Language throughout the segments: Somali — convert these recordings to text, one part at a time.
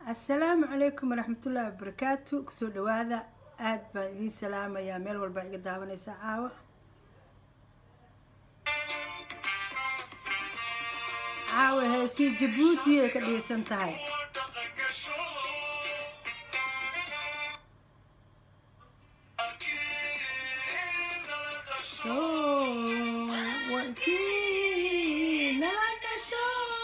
assalaamu calaykum waraxmatullaahi wabarakaatu kusoo dhawaada aad baan idiin salaamayaa meel walbaa iga daawanaysaa caawa caawa heesii jabuuti ay ka dhigaysan tahay wakii nala dhasho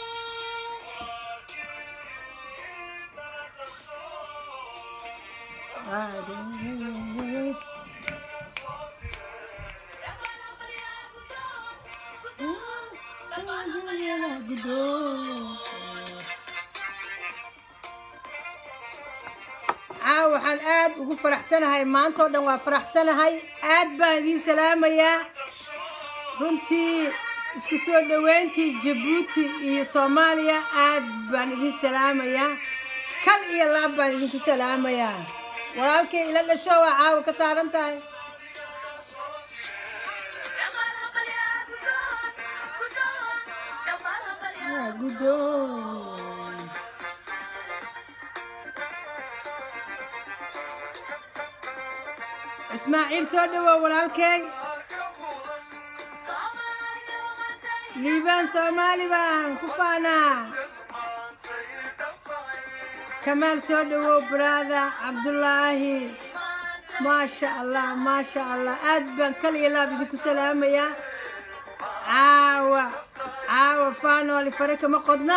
caawa waxaan aad ugu faraxsanahay maanta oo dhan waa faraxsanahay aad baan idiin salaamayaa runtii isku soo dhoweyntii jabuuti iyo soomaaliya aad baan idiin salaamayaa kal iyo laab baan idinku salaamayaa walaalkay ila dhasho waa caawa ka saaran tahay guddoon ismaaciil soo dhawow walaalkay liibaan soomaali baan ku faanaa kamaal soo dhawow baraada cabdulaahi maasha allah maasha allah aad baan kal iyo laab idinku salaamayaa caawa caawa faanooli fare kama qodna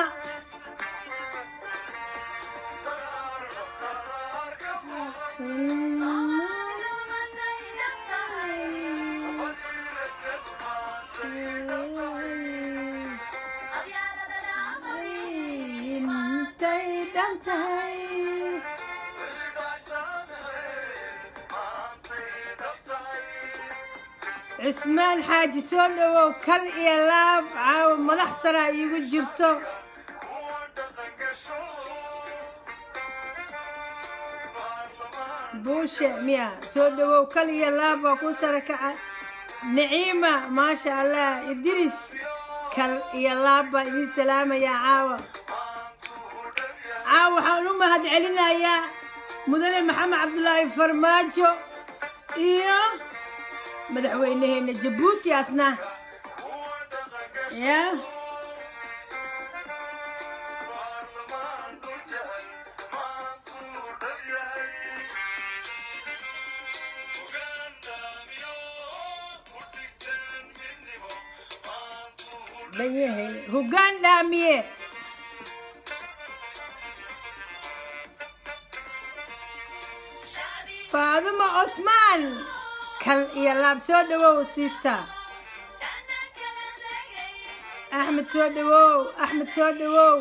intay dhan tahay cismaan xaaji soo dhawow kal iyo laab caawa madax sara iigu jirto buushe miya soo dhawow kal iyo laab waa ku sara kaca naciima maasha allah idris kal iyo laab baa idiin salaamayaa caawa caawa waxaan u mahad celinayaa mudane maxamed cabdulaahi farmaajo iyo madaxweynaheena jabuuti asna ya banyahay hoggaan dhaamiye faadumo cosmaan kal iyo laab soo dhawow siista axmed soo dhawow axmed soo dhawow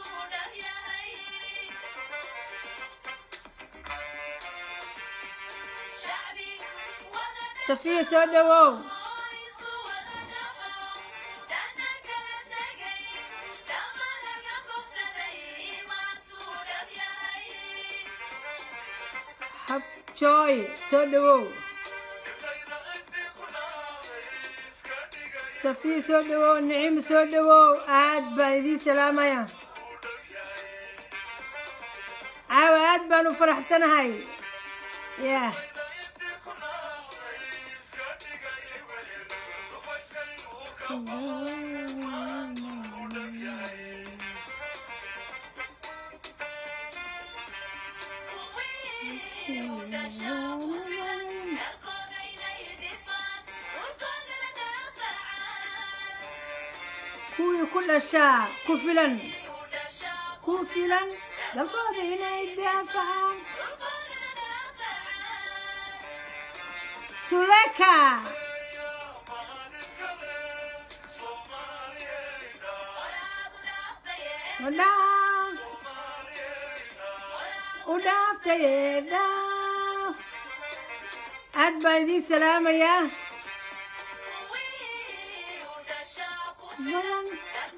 safiya soo dhawow habjooy soo dhawow safiya soo dhawow nicimo soo dhawow aad baan idiin salaamaya caawa aad baan u faraxsanahay yah kuwii ku dhashaa ku filan ku filan dalkooda inay daafacaan suleka udhaaf u dhaaftaye dhaaf aad baan idiin salaamayaa badan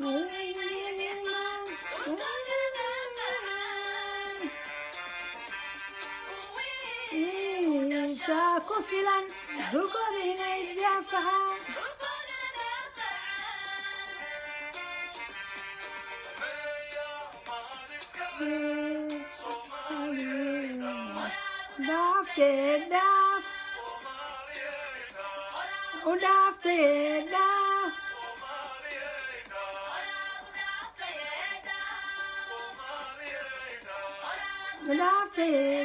saa ku filan dulkooda inay daafacaan dhaaftee dhaaf u dhaaftee dhaaf u dhaaftee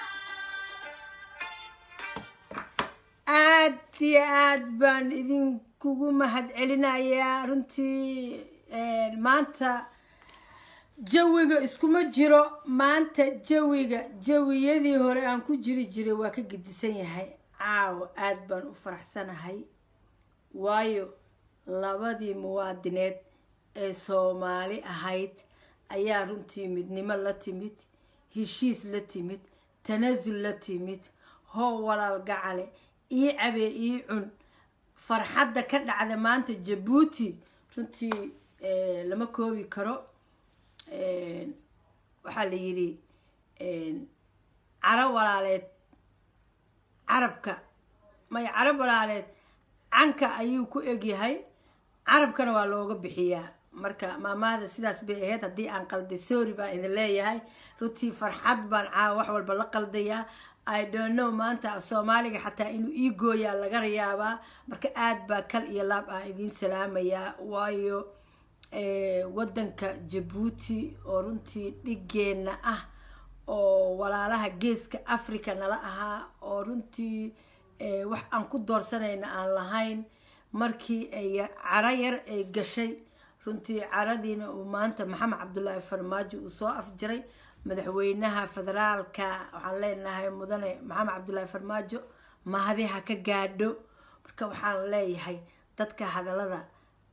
aad iyo aad baan idinkugu mahad celinayaa runtii maanta jawiga iskuma jiro maanta jawiga jawiyadii hore aan ku jiri jiray waa ka gedisan yahay caawo aad baan u faraxsanahay waayo labadii muwaadineed ee soomaali ahayd ayaa runtii midnimo la timid heshiis la timid tanaasul la timid hoo walaal gacale ii cabee ii cun farxadda ka dhacda maanta jabuuti runtii lama koobi karo waxaa la yidhi caro walaaleed carabka may carab walaaleed canka ayuu ku egyahay carabkana waa looga bixiyaa marka maamahda sidaas bay ahayd haddii aan qalday sorry baan idin leeyahay runtii farxad baan caawa wax walba la qaldayaa i don't know maanta soomaaliga xataa inuu ii gooyaa laga yaabaa marka aad baa kal iyo laab aan idiin salaamayaa waayo wadanka jabuuti oo runtii dhigeenna ah oo walaalaha geeska africa nala ahaa oo runtii wax aan ku doorsanayna aan lahayn markii ay caro yar ay gashay runtii caradiina uu maanta maxamed cabdulaahi farmaajo uu soo afjiray madaxweynaha federaalka waxaan leenahay mudane maxamed cabdulaahi farmaajo mahadi ha ka gaadho marka waxaan leeyahay dadka hadalada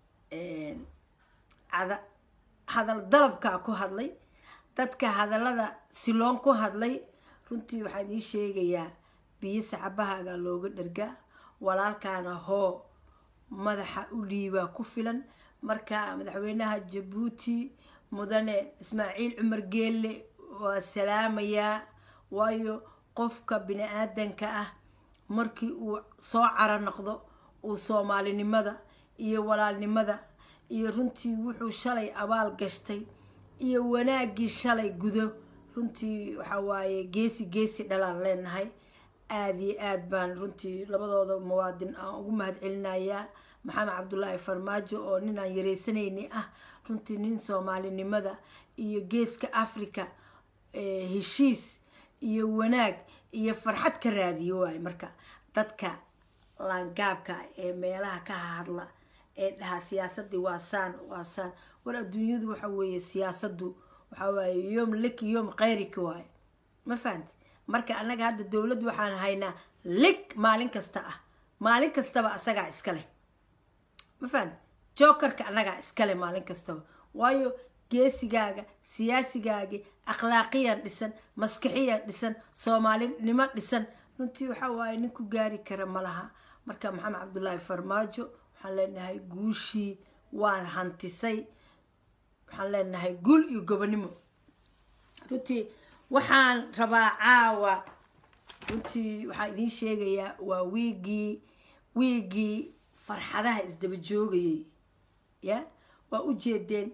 hadal dalabkaa ku hadlay dadka hadalada siloon ku hadlay runtii waxaan ii sheegayaa biyo saxabahaaga looga dhargaa walaalkaana hoo madaxa u dhiibaa ku filan marka madaxweynaha jabuuti mudane ismaaciil cumar geelle waa salaamayaa waayo qofka bini aadanka ah markii uu soo caro noqdo uu soomaalinimada iyo walaalnimada iyo runtii wuxuu shalay abaal gashtay iyo wanaaggii shalay gudo runtii waxaa waaye geesi geesi dhalaan leenahay aada iyo aad baan runtii labadooda muwaadin aan ugu mahad celinayaa maxamed cabdulaahi farmaajo oo nin aan yareysanayni ah runtii nin soomaalinimada iyo geeska africa heshiis iyo wanaag iyo farxad ka raadiyo waaye marka dadka laangaabka ee meelaha ka hadla ee dhahaa siyaasadii waa saan waa saan war adduunyadu waxa weeye siyaasadu waxaa waaye yoom liki yoom kayrika waaye ma fahanti marka annaga hadda dowladdu waxaan haynaa lig maalin kasta ah maalin kastaba asagaa iskale ma fahanti jokerka annagaa iskale maalin kastaba waayo geesigaaga siyaasigaaga akhlaaqiyan dhisan maskixiyan dhisan soomaalinimo dhisan runtii waxaa waaye nin ku gaari kara ma laha marka maxamed cabdulaahi farmaajo waxaan leenahay guushii waa hantisay waxaan leenahay guul iyo gobonimo runtii waxaan rabaa caawa runtii waxaan idiin sheegayaa waa wiigii wiigii farxadaha isdaba joogayay ya waa u jeedeen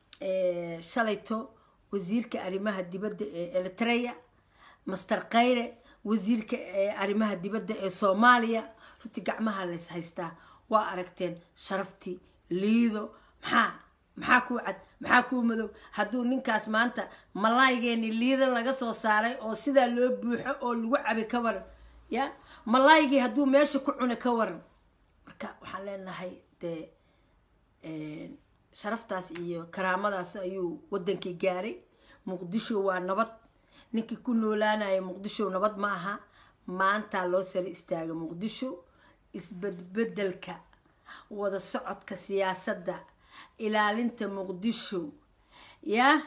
shalayto wasiirka arrimaha dibadda ee eritrea master khayre wasiirka arrimaha dibadda ee soomaaliya runtii gacmaha lays haystaa waa aragteen sharaftii liido maxaa maxaa kuu cad maxaa kuu madow hadduu ninkaas maanta malaaygeeni liida laga soo saaray oo sidaa loo buuxo oo lagu cabi ka waran ya malaaygii hadduu meesha ku cuna ka waran marka waxaan leenahay dee sharaftaas iyo karaamadaas ayuu wadankii gaaray muqdisho waa nabad ninkii ku noolaanaya muqdisho nabad ma aha maantaa loo sara istaaga muqdisho isbedbedelka wada socodka siyaasadda ilaalinta muqdisho ya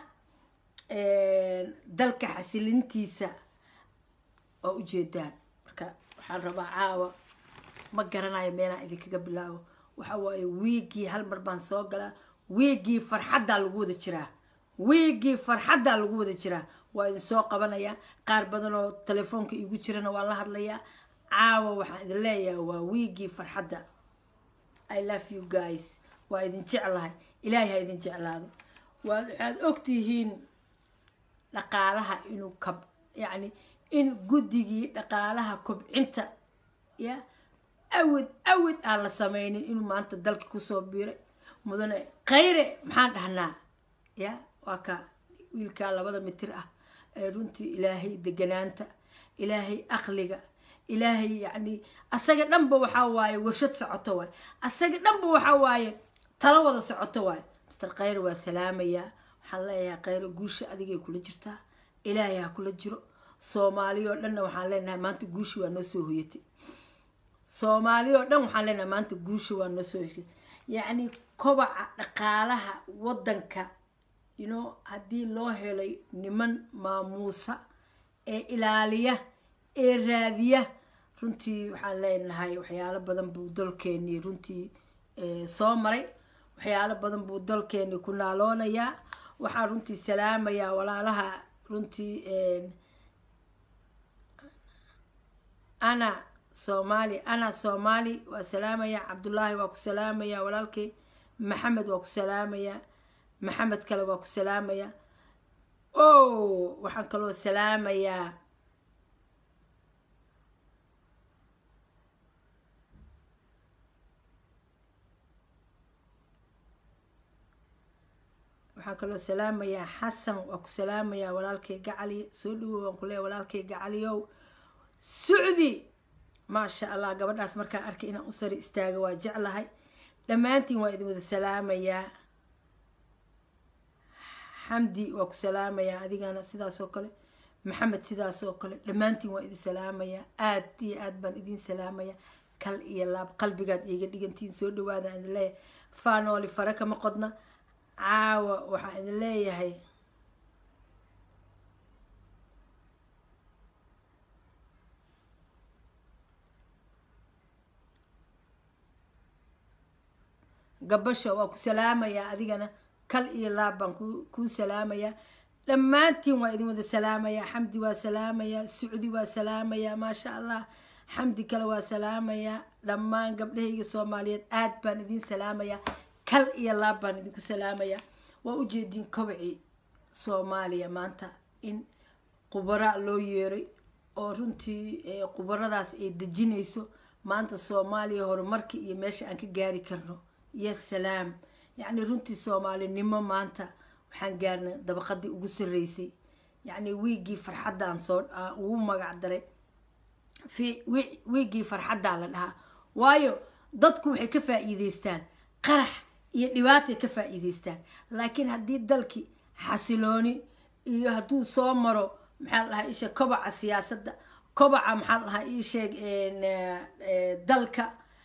dalka xasilintiisa waa ujeedaan marka waxaan rabaa caawa ma garanayo meelaan idinkaga bilaabo waxa waaye wiigii hal mar baan soo galaa wiigii farxaddaa lagu wada jiraa wiigii farxaddaa lagu wada jiraa waa idin soo qabanayaa qaar badan oo telefoonka iigu jirana waan la hadlayaa caawa waxaan idin leeyahay waa wiigii farxadda i love you guys waa idin jeclahay ilaahay ha idin jeclaado waxaad ogtihiin dhaqaalaha inuu kab yacni in guddigii dhaqaalaha kobcinta ya awid awid aan la sameynin inuu maanta dalka kusoo biiray mudane khayre maxaan dhahnaa ya waa ka wiilkaa labada mitir ah ee runtii ilaahay deganaanta ilaahay aqliga ilaahay yacni asaga dhanba waxaa waaye warshad socoto waaye asaga dhanba waxaa waaye talo wada socoto waaye mister khayre waa salaamayaa waxaan leeyahay khayre guusha adigay kula jirtaa ilaahay ha kula jiro soomaali oo dhanna waxaan leenahay maanta guushi waa noo soo hoyatay soomaali oo dhan waxaan leenahay maanta guushi waa noo soo hoyatay yacni kobaca dhaqaalaha waddanka you know haddii loo helay niman maamuusa ee ilaaliya ee raadiya runtii waxaan leenahay waxyaalo badan buu dalkeenii runtii soo maray waxyaalo badan buu dalkeenii ku naaloonayaa waxaan runtii salaamayaa walaalaha runtii ana soomaali ana soomaali waa salaamaya cabdullaahi waa ku salaamaya walaalkay maxamed waa ku salaamaya maxamed kale waa ku salaamaya o waxaan kaloo salaamayaa waxaan kaloo salaamayaa xasan waa ku salaamayaa walaalkay gacali soo dhawow waan ku leeya walaalkay gacaliyow sucdi maasha allah gabadhaas markaan arkay inaan u sari istaaga waa jeclahay dhammaantiin waa idin wada salaamayaa xamdi waa ku salaamayaa adigana sidaas oo kale maxamed sidaas oo kale dhammaantiin waa idin salaamayaa aad iyo aad baan idin salaamayaa kal iyo laab qalbigaad iiga dhigantiin soo dhawaada idin leeyahay faanooli fare kama qodna caawa waxaan idin leeyahay gabasha waa ku salaamayaa adigana kal iyo laab baan kuu salaamayaa dhammaantiin waa idin wada salaamayaa xamdi waa salaamayaa sucdi waa salaamayaa maasha allah xamdi kale waa salaamayaa dhammaan gabdhahayga soomaaliyeed aad baan idin salaamayaa kal iyo laab baan idinku salaamayaa waa ujeediin kobcii soomaaliya maanta in qubara loo yeeray oo runtii qubaradaas ay dejinayso maanta soomaaliya horumarka iyo meesha aan ka gaari karno iyo salaam yacni runtii soomaalinimo maanta waxaan gaarnay dabaqadii ugu sarreysay yacni wiiggii farxaddaan soo ugu magac daray wiiggii farxaddaa la dhahaa waayo dadku waxay ka faa'iideystaan qarax iyo dhibaatay ka faa'iideystaan laakiin haddii dalkii xasilooni iyo hadduu soo maro maxaa la dhahaa isha kobaca siyaasadda kobaca maxaa la dhahaa iisheeg dalka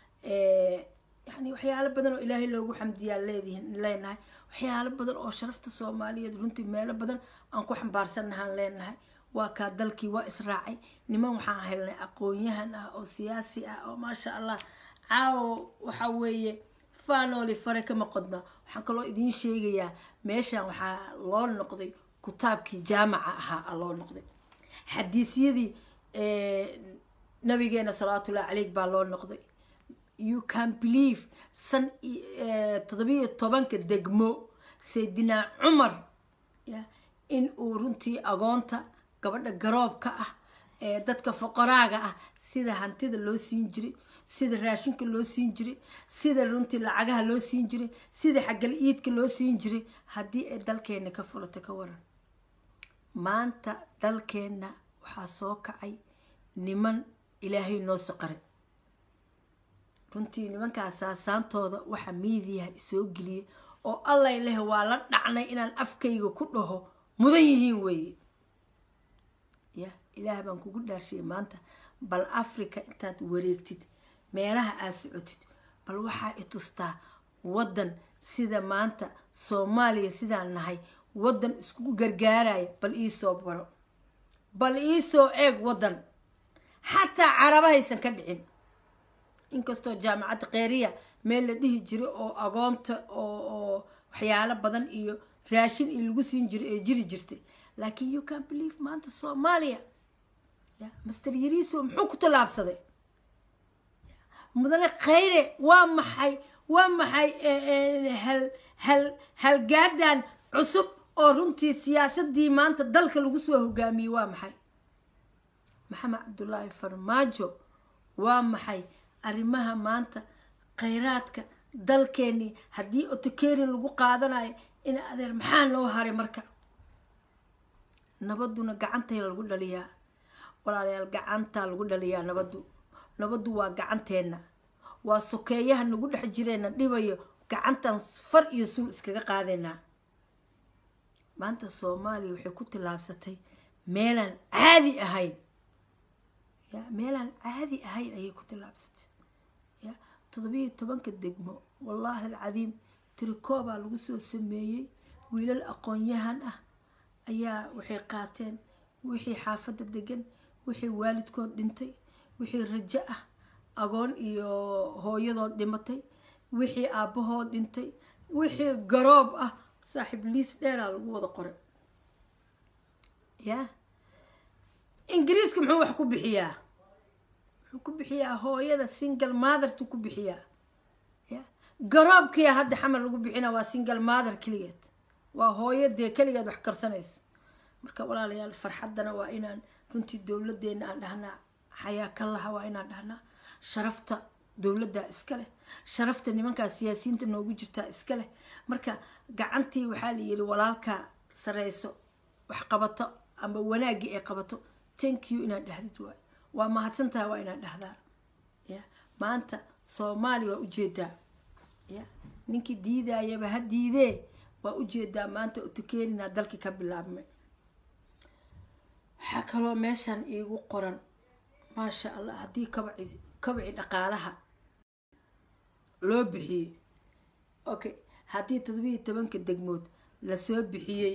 yani waxyaalo badan oo ilaahay loogu xamdiyaa leedihin leenahay waxyaalo badan oo sharafta soomaaliyeed runtii meelo badan aan ku xambaarsannahaan leenahay waa kaa dalkii waa israacay niman waxaan helnay aqoon-yahan ah oo siyaasi ah oo maasha allah caawo waxa weeye faanooli fare kama qodna waxaan kaloo idiin sheegayaa meeshan waxaa loo noqday kutaabkii jaamaca ahaa loo noqday xadiisyadii nabigeena salawaatullahi caleyk baa loo noqday you can believe san toddobiyo tobanka degmo saydinaa cumar in uu runtii agoonta gabadha garoobka ah ee dadka foqoraaga ah sida hantida loo siin jiray sida raashinka loo siin jiray sida runtii lacagaha loo siin jiray sida xagal iidka loo siin jiray haddii ay dalkeenna ka furato ka waran maanta dalkeenna waxaa soo kacay niman ilaahay noo soqaray runtii nimankaas saasaantooda waxa miidiyaha isoo geliyay oo allay leh waa la dhacnay inaan afkayga ku dhaho mudan yihiin weeye ya ilaah baan kugu dhaarshay maanta bal africa intaad wareegtid meelaha aad socotid bal waxaa i tustaa waddan sida maanta soomaaliya sidaan nahay waddan iskugu gargaaraya bal iisoo baro bal iisoo eeg waddan xataa carabahaysan ka dhicin inkastoo jaamacadda kheyriya meel la dhihi jiray oo agoonta oo waxyaalo badan iyo raashin iyo lagu siin jiray ee jiri jirtay laakiin you can believe maanta soomaaliya ya master yariiso muxuu ku tallaabsaday mudane kheyre waa maxay waa maxay hal hal halgaadan cusub oo runtii siyaasadii maanta dalka lagu soo hogaamiyey waa maxay maxamed cabdulaahi farmaajo waa maxay arrimaha maanta khayraadka dalkeenii haddii otokerin lagu qaadanayo in adeer maxaa loo haray marka nabaduna gacantay lagu dhaliyaa walaalayaal gacantaa lagu dhaliyaa nabaddu nabaddu waa gacanteenna waa sokeeyaha nagu dhex jireenna dhibayo gacantan far iyo sul iskaga qaadaynaa maanta soomaaliya waxay ku tillaabsatay meelaan caadi ahayn ya meelaan caadi ahayn ayay ku tillaabsatay ya toddobiyo tobanka degmo wallaahi alcadiim tirikoobaa lagu soo sameeyey wiilal aqoon-yahan ah ayaa waxay qaateen wixii xaafadda degan wixii waalidkood dhintay wixii rajo ah agoon iyo hooyadood dhimatay wixii aabbahood dhintay wixii garoob ah saaxiib liis dheeraa lagu wada qoray ya ingiriiska muxuu wax ku bixiyaa wuxuu ku bixiyaa hooyada single mothertu ku bixiyaa ya garoobkiya hadda xamar lagu bixina waa single mother keligeed waa hooyo dee keligeed wax karsanaysa marka walaalayaal farxaddana waa inaan runtii dowladeena aan dhahnaa xayaa ka laha waa inaan dhahnaa sharafta dowladdaa iska leh sharafta nimankaa siyaasiyiinta noogu jirtaa iska leh marka gacantii waxaa la yiri walaalkaa sareyso wax qabato ama wanaaggii ay qabato thank you inaad dhahdid waay waa mahadsantahay waa inaad dhahdaan ya maanta soomaaliya waa ujeedaa ya ninkii diidayaba ha diidee waa ujeedaa maanta utukeerinaa dalkii ka bilaabmay waxaa kaloo meeshan iigu qoran maasha allah haddii kabaci kabaci dhaqaalaha loo bixiyey okay haddii toddobiiyo tobanka degmood lasoo bixiyey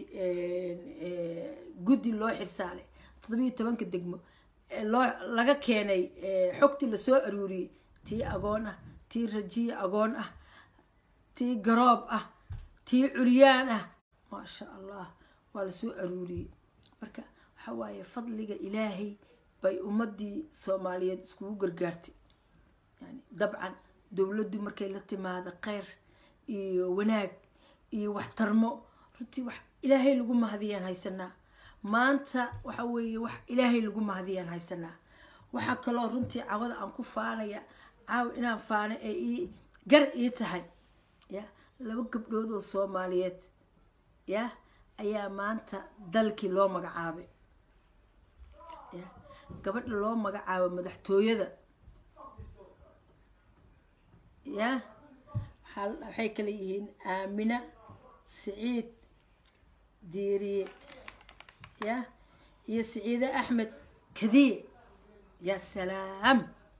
guddi loo xirsaalay toddobiiyo tobanka degmo loo laga keenay xogtii lasoo aruuriyey tii agoon ah tii rajiya agoon ah tii garoob ah tii curyaan ah maasha allah waa lasoo aruuriyey marka waxaa waaye fadliga ilaahay bay ummadii soomaaliyeed iskugu gargaartay yani dabcan dowladdu markay la timaado kheyr iyo wanaag iyo waxtarmo runtii wax ilaahay lagu mahadiyaan haysanaa maanta waxa weeye wax ilaahay lagu mahadiyaan haysanaa waxaa kaloo runtii cawada aan ku faanaya caaw inaan faano ee ii gar ii tahay ya laba gabdhood oo soomaaliyeed ya ayaa maanta dalkii loo magacaabay ya gabadha loo magacaabo madaxtooyada ya waxay kala yihiin aamina siciid diiriye ya iyo siciide axmed kadiye ya salaam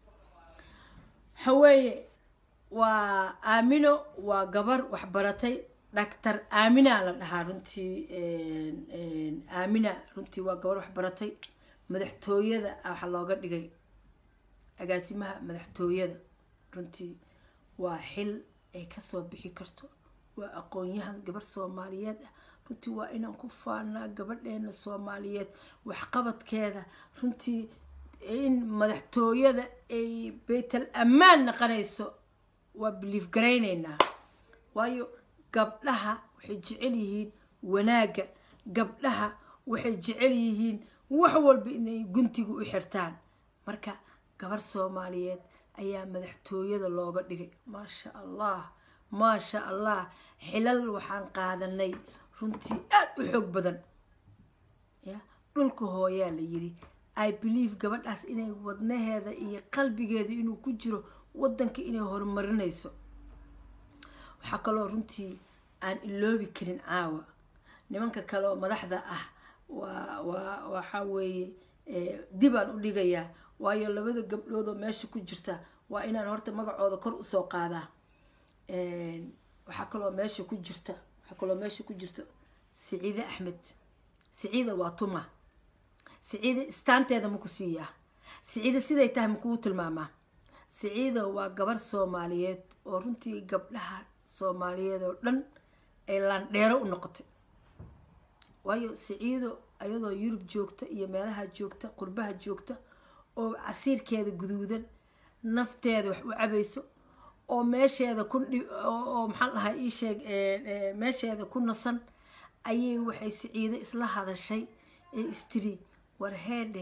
haweeye waa aamino waa gabar waxbaratay dhactor aamina la dhahaa runtii aamina runtii waa gabar waxbaratay madaxtooyada waxaa looga dhigay agaasimaha madaxtooyada runtii waa xil ay kasoo bixi karto waa aqoon-yahan gabar soomaaliyeed ah runtii waa inaan ku faanaa gabadheena soomaaliyeed waxqabadkeeda runtii in madaxtooyada ay baytal ammaan naqanayso waa biliif garayneynaa waayo gabdhaha waxay jecel yihiin wanaagga gabdhaha waxay jecel yihiin wax walba inay guntiga u xirtaan marka gabar soomaaliyeed ayaa madaxtooyada looga dhigay maasha allah maasha allah xilal waxaan qaadanay runtii aada u xoog badan ya dhulka hooyaa la yiri i believe gabadhaas inay wadnaheeda iyo qalbigeeda inuu ku jiro wadanka inay horumarinayso waxaa kaloo runtii aan iloobi karin caawa nimanka kale oo madaxda ah waa waa waxaa weeye dibaan u dhigayaa waayo labada gabdhood oo meesha ku jirta waa inaan horta magacooda kor usoo qaadaa waxaa kaloo meesha ku jirta waxaa kaloo meesha ku jirta siciide axmed siciida waa tuma siciida istaanteeda maku siiyaa siciida siday tahay makuu tilmaamaa siciida waa gabar soomaaliyeed oo runtii gabdhaha soomaaliyeed oo dhan ay laandheero u noqotay waayo siciido ayadoo yurub joogta iyo meelaha joogta qurbaha joogta oo casiirkeeda guduudan nafteeda wax u cabayso oo meesheeda ku oo maxaan dhahay ii sheeg meesheeda ku nasan ayay waxay siciido isla hadashay ee istiri war heedhe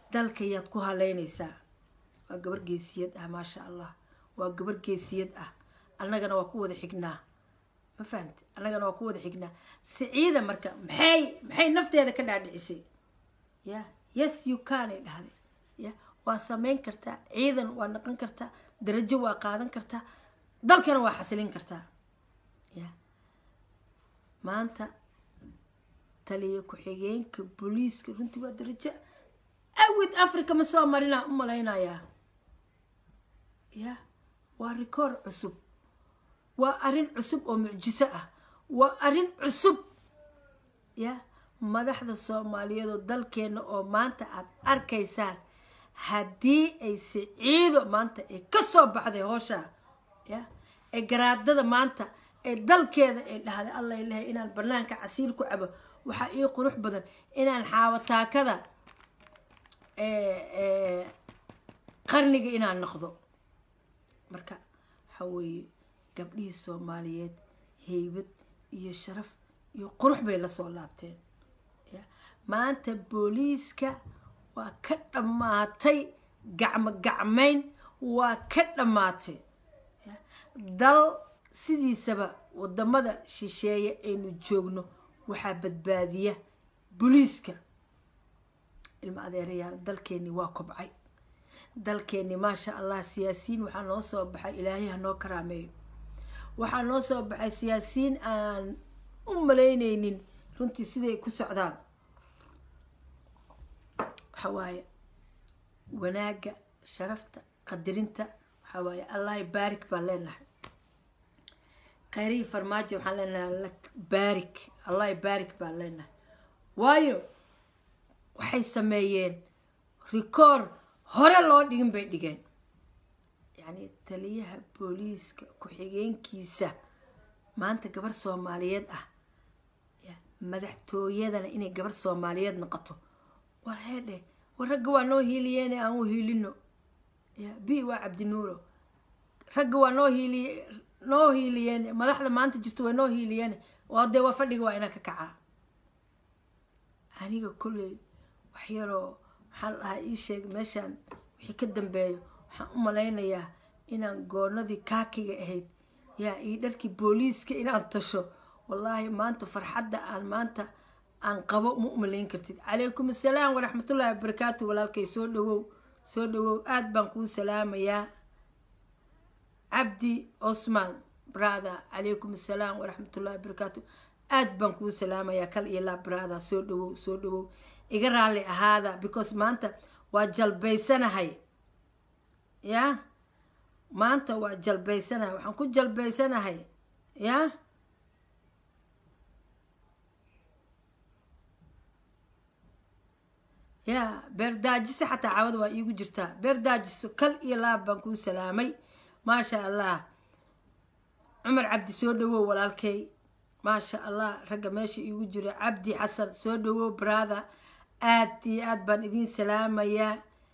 dalka yaad ku haleynaysaa waa gabar geesiyad ah maasha allah waa gabar geesiyad ah annagana waa ku wada xignaa ma fahamti annagana waa ku wada xignaa siciida marka maxay maxay nafteeda ka dhaadhicisay ya yes you canay dhahday ya waa sameyn kartaa ciidan waa naqon kartaa darajo waa qaadan kartaa dalkana waa xasilin kartaa ya maanta taliya ku-xigeenka booliiska runtii waa darajo awid africa ma soo marinaa u malaynayaa ya waa rikoor cusub waa arrin cusub oo mucjiso ah waa arrin cusub ya madaxda soomaaliyeed oo dalkeena oo maanta aada arkaysaan haddii ay siciido maanta ay ka soo baxday hooshaa ya ee garaadada maanta ee dalkeeda ay dhahday alla ilahay inaan banaanka casiir ku cabo waxaa ii qurux badan inaan xaawataakada qarniga inaan noqdo marka waxaa weeye gabdhihii soomaaliyeed heybad iyo sharaf iyo qurux bay lasoo laabteen maanta booliiska waa ka dhammaatay gacmo gacmayn waa ka dhammaatay dal sidiisaba wadamada shisheeye aynu joogno waxaa badbaadiya booliiska ilma adeerayaal dalkeeni waa kobcay dalkeeni maasha allah siyaasiyiin waxaa noo soo baxay ilaahay ha noo karaameeyo waxaa noo soo baxay siyaasiyiin aan u malaynaynin runtii siday ku socdaan waxaa waaye wanaagga sharafta qadirinta waxaa waaye allahi baarik baan leenahay kheyrihi farmaajo waxaan leenahay baarik allahi baarik baan leenahay waayo waxay sameeyeen rikoor hore loo dhigin bay dhigeen yacni taliyaha booliiska ku-xigeenkiisa maanta gabar soomaaliyeed ah madaxtooyadana inay gabar soomaaliyeed noqoto war heedhe war ragga waa noo hiiliyeene aan u hiilino ya b waa cabdinuuro ragga waa noo hiiliye noo hiiliyeene madaxda maanta jirto waa noo hiiliyeene waa dee waa fadhiga waa inaan ka kacaa aniga kolley wax yaroo maxaan dhahaa ii sheeg meeshaan wixii ka dambeeyo waxaan u malaynayaa inaan goonadii kaakiga ahayd yaa io dharkii booliiska inaan tasho wallaahi maanta farxadda aan maanta aan qabo ma u malayn kartid calaykum assalaam waraxmatullaahi wabarakaatu walaalkay soo dhawow soo dhawow aada baan kuu salaamayaa cabdi cosman brother calaykum assalaam waraxmatullahi wabarakaatu aada baan kuu salaamayaa kal iyo laa brother soo dhawow soo dhawow iga raalli ahaada because maanta waa jalbaysanahay ya maanta waa jalbaysanahay waxaan ku jalbaysanahay ya ya beerdaajiso xataa caawada waa iigu jirtaa beerdaajiso kal iyo laab baan kuu salaamay maasha allah cumar cabdi soo dhawow walaalkay maasha allah ragga meesha iigu jiro cabdi xasan soo dhawow brother aad iyo aad baan idiin salaamayaa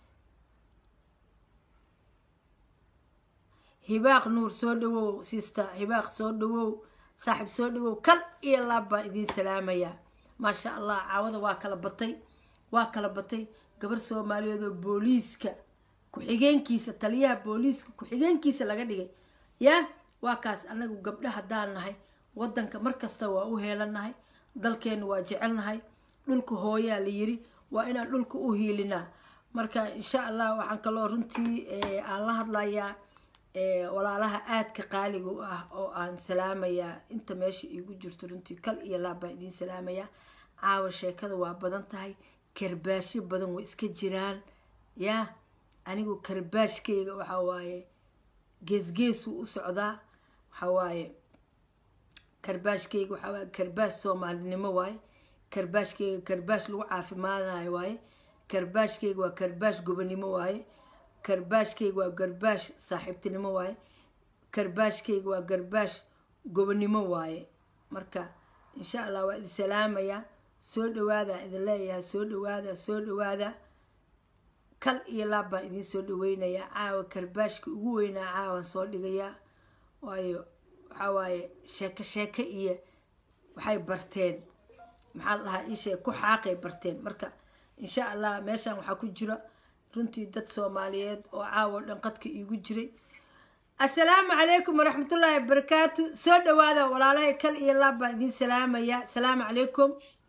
hibaaq nuur soo dhawow sister hibaaq soo dhawow saaxib soo dhawow kal iyo laab baan idiin salaamayaa maasha allah caawada waa kala batay waa kala batay gabar soomaaliyeed oo booliiska ku-xigeenkiisa taliyaha booliiska ku-xigeenkiisa laga dhigay ya waa kaas anagu gabdho haddaan nahay wadanka markasta waa u heelanahay dalkeenu waa jecelnahay dhulka hooyaa la yiri waa inaan dhulka u hiilinaa marka insha allah waxaan kaloo runtii aan la hadlayaa walaalaha aadka qaaliga u ah oo aan salaamayaa inta meesha iigu jirto runtii kal iyo laab baan idiin salaamayaa caawa sheekada waa badan tahay karbaashyo badan way iska jiraan yaa anigu karbaashkayga waxaa waaye geesgeesuu u socdaa waxaa waaye karbaashkayga waxaa waaye karbaash soomaalinimo waaye karbaashkayga karbaash lagu caafimaadanayo waaye karbaashkayga waa karbaash gobonimo waaye karbaashkayga waa garbaash saaxiibtinimo waaye karbaashkayga waa garbaash gobonimo waaye marka insha allah waa idin salaamayaa soo dhawaada idin leeyahay soo dhawaada soo dhawaada kal iyo laab baan idiin soo dhaweynayaa caawa karbaashka ugu weynaa caawan soo dhigayaa waayo waxaa waaye sheeko sheeko iyo waxay barteen maxaa la dhahaa iisheeg ku xaaqay barteen marka insha allah meeshan waxaa ku jira runtii dad soomaaliyeed oo caawa dhan qadka iigu jiray assalaamu calaykum waraxmatullaahi wabarakaatu soo dhawaada walaalahay kal iyo laab baan idiin salaamaya asalaamu calaykum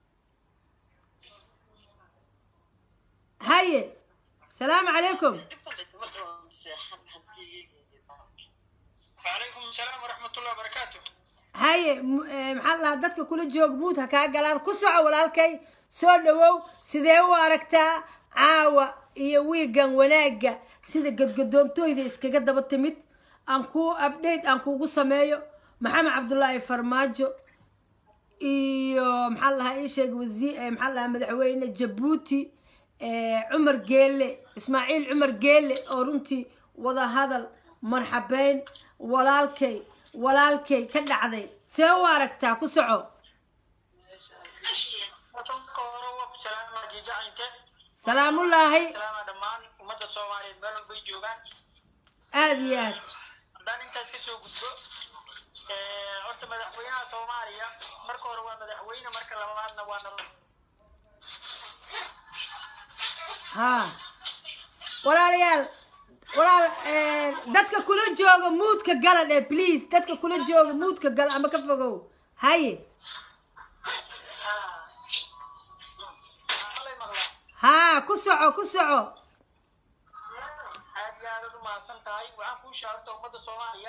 haye salaamu calaykum وعليكم السلام ورحمة الله وبركاته haye m- eh, maxaa la dhahaa dadka kula joog muud ha kaa galaan ku soco walaalkay soo dhawow sidee u aragtaa caawa iyo wiigan wanaagga sida gadgadoontooyda iskaga daba timid aan kuu update aan kuugu sameeyo maxamed cabdullaahi farmaajo iyo maxaa la dhahaa ii sheeg wasiir eh, maxaa la dhahaa madaxweyne jabuuti eh, cumar geelle ismaaciil cumar geelle oo runtii wada hadal marxabeyn walaalkay walaalkay ka dhacday see u aragtaa ku soco wadanka hore waa ku salaama jijacinta salaamullaahi salaama dhammaan ummadda soomaaliyeed meel walbay joogaan aada iyo aad haddaan intaas ka soo gudbo eh, horta madaxweynaha soomaaliya marka hore waa madaxweyne marka labaadna waa nabad haa walaalayaal walaal eh, dadka kula jooga muudka gala dheh please dadka kula jooga muudka gala ama ka fogow haye malay maqlaa haa ku soco ku soco aad iyo aad u mahadsan tahay waxaan kuu shaarta ummadda soomaaliya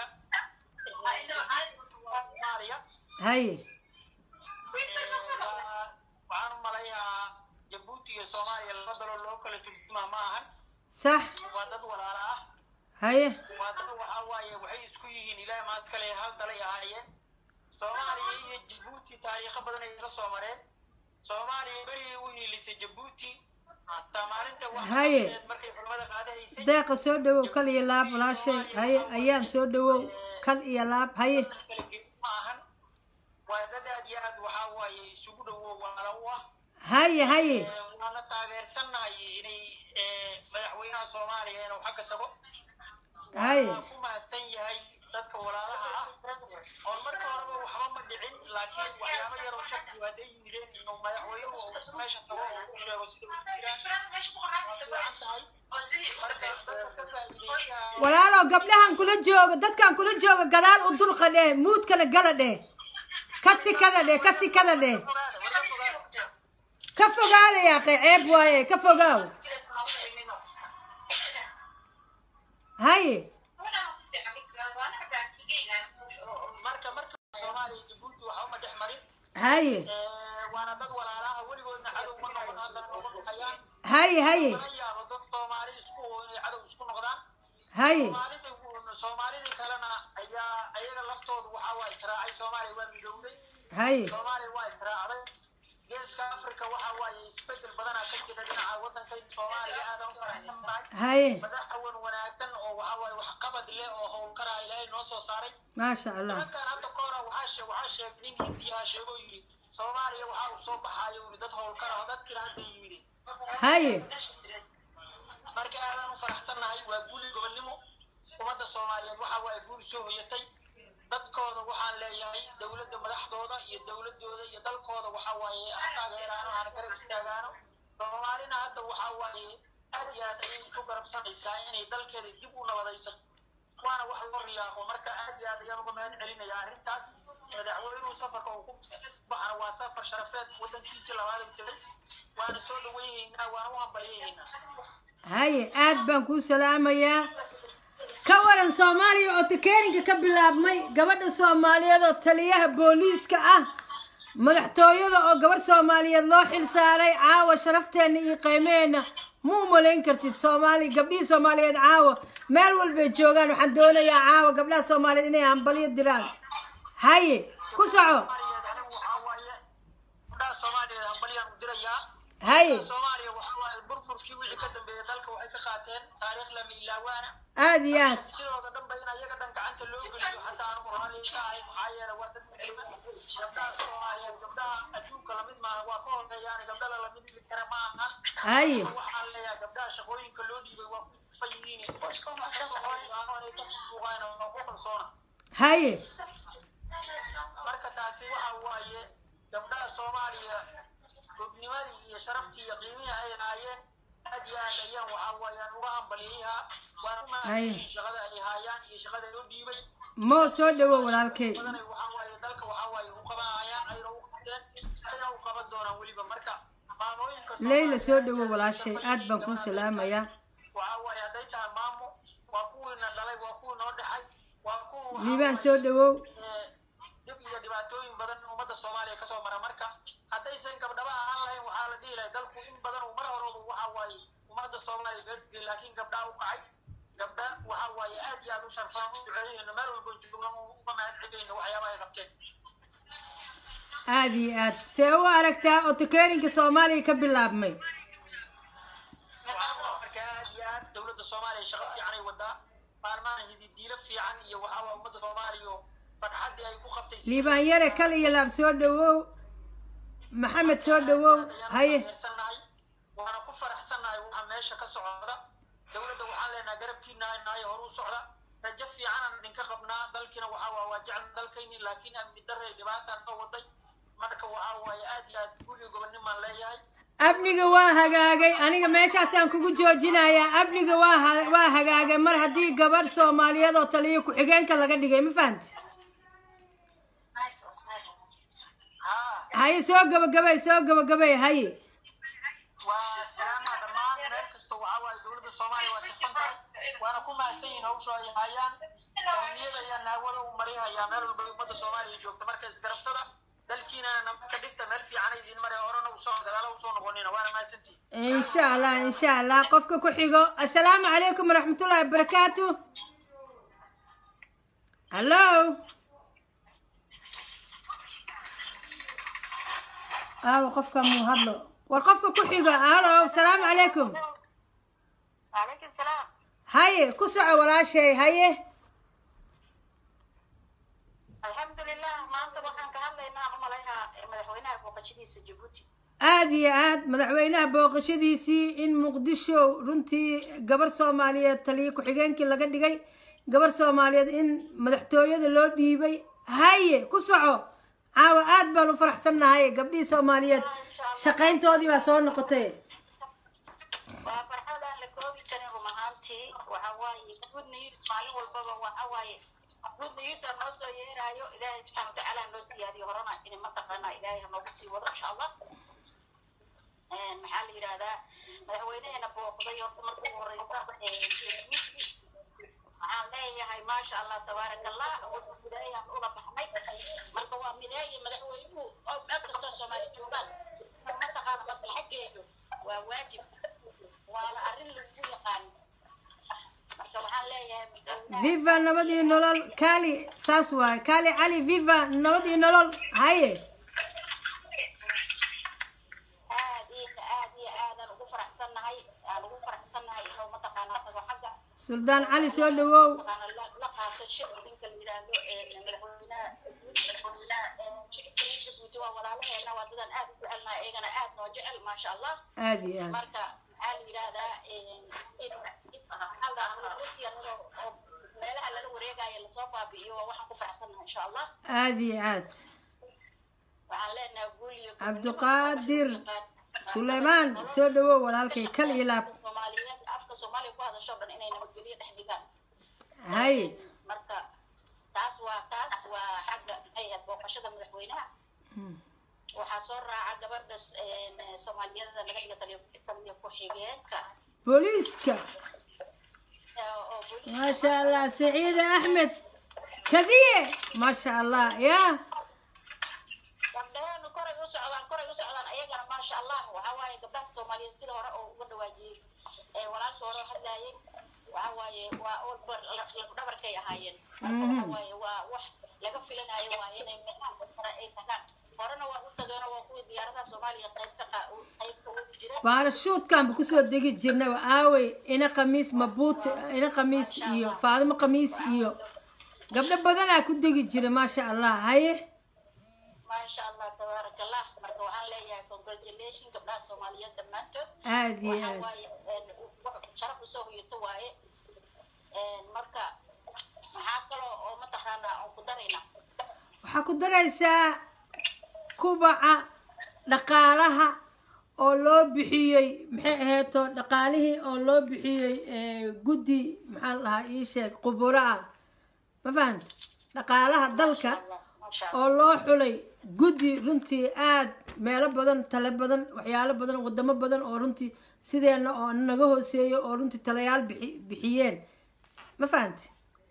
soomaaliya haye waxaan u malayaa jabuuti iyo soomaaliya laba daloo loo kala turjumaa ma ahan sax waa dad walaala ah haye waa dad waxaa waaye waxay isku yihiin ilaah maad kale hal dalay ahaayeen soomaaliya iyo jabuuti taariikho badan ay isla soo mareen soomaaliya berigay u hiilisay jabuuti hataa maalinta Haye. waxaa markay xurmada qaadahaysay deeqa soo dhawow kal iyo laab walaashay haye ayaan soo dhawow kal iyo laab haye kala geed ma ahan waa dad aad iyo aad waxaa waaye isugu dhowo walaalo u ah haye haye Eh, waana taageersannahay inay eh, madaxweynaha soomaaliya inuu xagga tago haye waa ku mahadsan yahay dadka walaalaha ah oo marka horeba waxba ma dhicin laakiin waxyaabo yaroo shaki waa day yimideen inuu madaxweynuhu uu meesha tago oo u sheego sida u jiraan waa fiican tahay marka dadka ka faa'iidaysanaya walaalow gabdhahan kula jooga dadkan kula jooga gadaal u dulqa dheh muudkana gala dheh ka sikada dheh ka sikada dheh fogaada wada fogaada ka fogaada yaaqe ceeb waaye ka fogaaw haye marka marka soomaaliya jabuuti waxba ma dhex marin haye Eh, waana dad walaalaha weligoodna cadow ma noqon haddana noqon hayaan haye haye laga yaabo dad soomaali isku oo inay cadow isku noqdaan haye soomaalida soomaalidii kalena ayaa ayaga laftoodu waxaa waa israacay soomaaliya waa midowday haye soomaaliya waa israacday geeska africa waxa waaye isbedel badanaa ka jira dhinaca wadanka soomaaliya aadan u faraxsan tahay haye madaxawan wanaagsan oo waxa waaye waxqabad leh oo howlkaraa ilaahay noo soo saaray maasha allah nimankan hadda ka hora waxaa sheeg waxaa sheegay nin hindiyaa sheegoo yidhi soomaaliya waxaa uu soo baxaayo yidhi dad howlkara oo dadkiina hadda yimideen haye marka aadaan u faraxsannahay waa guuli gobonnimo ummadda soomaaliyeed waxa waaye guul soo hoyatay dadkooda waxaan leeyahay dowladda madaxdooda iyo dowladooda iyo dalkooda waxa waaye ha taageeraano hana garab istaagaano soomaalina hadda waxa waaye aad iyo aad ayay isu garabsanaysaa inay dalkeeda dib u nabadayso waana wax loo riyaaqo marka aad iyo aad ayaan uga mahad celinaya arrintaas madaxweynuhu safarka uu ku baxana waa safar sharafeed wadankiisii labaad u tegay waana soo dhaweynaynaa waana u hambalyaynaa haye aad baan kuu salaamayaa ka waran soomaaliya oo takeeninka ka bilaabmay gabadha soomaaliyeed oo taliyaha booliiska ah madaxtooyada oo gabarh soomaaliyeed loo xil saaray caawa sharafteenna iyo qiimeheenna ma u malayn kartid soomaali gabdhihii soomaaliyeed caawa meel walbay joogaan waxaan doonayaa caawa gabdhaha soomaaliyeed inay hambalyo diraan haye ku soco soomaaliyeed anigu waxaa waaye gabdhaha soomaaliyeed hambalyaan u dirayaa haye soomaaliya waxaa waaye burburkii wixii ka dambeeyay dalka waxay ka qaateen taariikh lama ilaawaana aad iyo aad sidooda dhan ba in ayaga dhan gacanta loo geliyo xataa anigu raalli ka ahay maxaa yeele waa dad muslima gabdhaha soomaaliyeed gabdhaha adduunka lamid maaha waa ka horeeyaan gabdhala lamid kara ma aha haye waxaan leeyahay gabdhaha shaqooyinka loo dhiibay waa ku fa yihiin inay ka suuqaan waa ku kalsoona haye marka taasi waxa waaye gabdhaha soomaaliya gobnimadii iyo sharaftii iyo qiimihii ay lahaayeen aad iyo aad ayaan waxaa waayaan uga hambaliyaha waan u mahadsanyihin shaqada ay haayaan iyo shaqada loo dhiibay mo soo dhawow walaalkay badanay waxaa waaye dalka waxaa waaye u qabanayaan ayna u qabteen ayna u qaban doonaan weliba marka maamooyinka leyla soo dhawow walaashay aad baan kuu salaamayaa waxaa waaye hadday tahay maamo waa kuwiina dhalay waa kuwii noo dhexay waa kuwa liibaan soo dhawow dhib iyo dhibaatooyin badan ummadda soomaaliya kasoo mara marka haddaysan gabdhaba ahaan lahayn waxaa la dhihi lahay dalku in badan uu mar horeba waxa waaye ummadda soomaaliya beertgeli laakiin gabdhaa u kacay gabdha waxa waaye aad iyo aad u sharfaan u duceeyeyno meel walba joogna uga mahad celinayno waxyaabaha ay qabteen aad iyo aad see u aragtaa otokeerinka soomaaliya ka bilaabmay marka aad iyo aad dowladda soomaaliya shaqo fiican ay wadaa maalmahan hididiilo fiican iyo waxaa waa ummadda soomaaliya farxaddii ay ku qabtay liibaan yare kal iyo laab soo dhawow maxamed soo dhawow haye haye waana ku faraxsannahay waxa meesha ka socda dowladda waxaan leenahay garabkiina nahay horu u socda rajo fiicanaan idinka qabnaa dalkiina waxaa waa waa jecel dalkayni laakiin amni darre dhibaataan noo waday marka waxaa waaye aad iyo aad guriga gobonnimaan leeyahay amniga waa hagaagay aniga meeshaasaan kugu joojinayaa amniga waa ha- waa hagaagay mar haddii gabadh soomaaliyeed oo taliyo ku-xigeenka laga dhigay ma fahamti haa haye soo gabagabay soo gabagabay haye waa salaama dhammaan meel kasta waxaa waaye dowladda soomaaliya waa shaqan tahay waana ku mahadsan yihin hawsha ay haayaan ahmiyada ayaa naawada u marihayaa meel walba ummadda soomaaliya joogta marka isgarabsada dalkiina nabadka dhigta meel fiican idin mare horena usoo gadaala usoo noqonina waana mahadsantihin insha allah insha allah qofka ku xigo assalaamu calaykum waraxmatullahi wabarakaatu hallo aawo qofka muu hadlo war qofka ku xigo halo asalaamu calaykum وعليكم السلام haye ku soco walaashay haye الحمد لله ما أنت waxaan ka hadlaynaa u malaynaa madaxweynaha booqashadiisa Djibouti aad iyo aad madaxweynaha booqashadiisii in muqdisho runtii gabar soomaaliyeed taliyo ku-xigeenkii laga dhigay gabar soomaaliyeed in madaxtooyada loo dhiibay haye ku soco caawa aad baan u faraxsannahay gabdhihii soomaaliyeed shaqayntoodii baa soo noqotay waa farxad aan la koobi karin run ahaantii waxa waaye good news maalin walbaba waxa waaye good news aa noo soo yeeraayo ilaahay subxaana watacaala ha noo siyaadiyo horena in mataqaana ilaahay ha noogu sii wado insha allah maxaa la yidhahdaa madaxweyneheena booqday horta marka ugu horeysa waxaan leeyahay maasha allah tabaaraka allah wuxuu mideeyaan ula baxnay marka waa mideeye madaxweynuhu oo meel kastoo soomaali joogaan mataqaana maslaxageedu waa waajib waana arrin lagu yaqaan marka waxaan leeyahay madaxweynaha viva nabad iyo nolol kaali saas waaye kaali cali viva nabad iyo nolol haye aad iyo aad iyo aadaan ugu faraxsannahay aan ugu faraxsannahay inuu mataqaanaa tago xagga suldaan cali soo dhawow mataqaana la la qaato shir ninka la yidhaahdo ee madaxweynaha madaxweynaha shicibka Djibouti waa walaalaheena waa dadaan aad u jecelnahay iyagana aad noo jecel maasha allah aad iyo aad marka maxaa la yidhaahdaa in maxaa la dhahaa oo meelaha lala wareegayo lasoo baabi'iyo waa waxaan ku faraxsannahay insha allah aad iyo aad waxaan leenahay guul iyo cabdiqaadir suleymaan soo dhawow walaalkay kal iyo laab soomaaliyeed afka soomaaliya ku hadasho dhan inay nabadgelyo dhex dhigaan haye marka taas waa taas waa xagga maxay ahayd booqashada madaxweynaha waxaa soo raaca gabadha soomaaliyada laga dhiga taliyo taliyo ku-xigeenka booliiska oo booliiska maasha allah saciide axmed kadiye maasha allah ya gabdhaheenu koray u socdaan koray u socdaan ayagana maasha allah waxaa waaye gabdhaha soomaaliyeed sida hore oo uga dhawaajiyey ee walaalka hore oo hadlaayay waxaa waaye waa olbar dhabarkay ahaayeen marka waxaa waaye waa wax laga filanayo waaye inay meelaha kastara ay tagaan horena waa u tageeno waa kuwii diyaaradaha soomaaliya qaybta qa- qaybka wadi jireen baarashuudkan ba kusoo degi jirnaba aawey ina khamiis mabuut ina khamiis iyo faadimo khamiis iyo gabdho badanaa ku degi jira maasha allah haye maasha allah tabaaraka allah marka waxaan leeyahay congratulation gabdhaha soomaaliyeed dhammaantood aad iyo waxaa aad waaye wax sharaf usoo hoyato waaye marka maxaa kaloo oo mataqaanaa aan ku daraynaa waxaa ku daraysaa kubaca dhaqaalaha oo loo bixiyey maxay aheeto dhaqaalihii oo loo bixiyey guddi maxaa la dhahaa ii sheeg quburo ah ma fahanta dhaqaalaha dalka oo loo xulay guddi runtii aad meelo badan tale badan waxyaalo badan wadamo badan oo runtii sideenna oo naga hooseeyo oo runtii talayaal bixi bixiyeen ma fahanti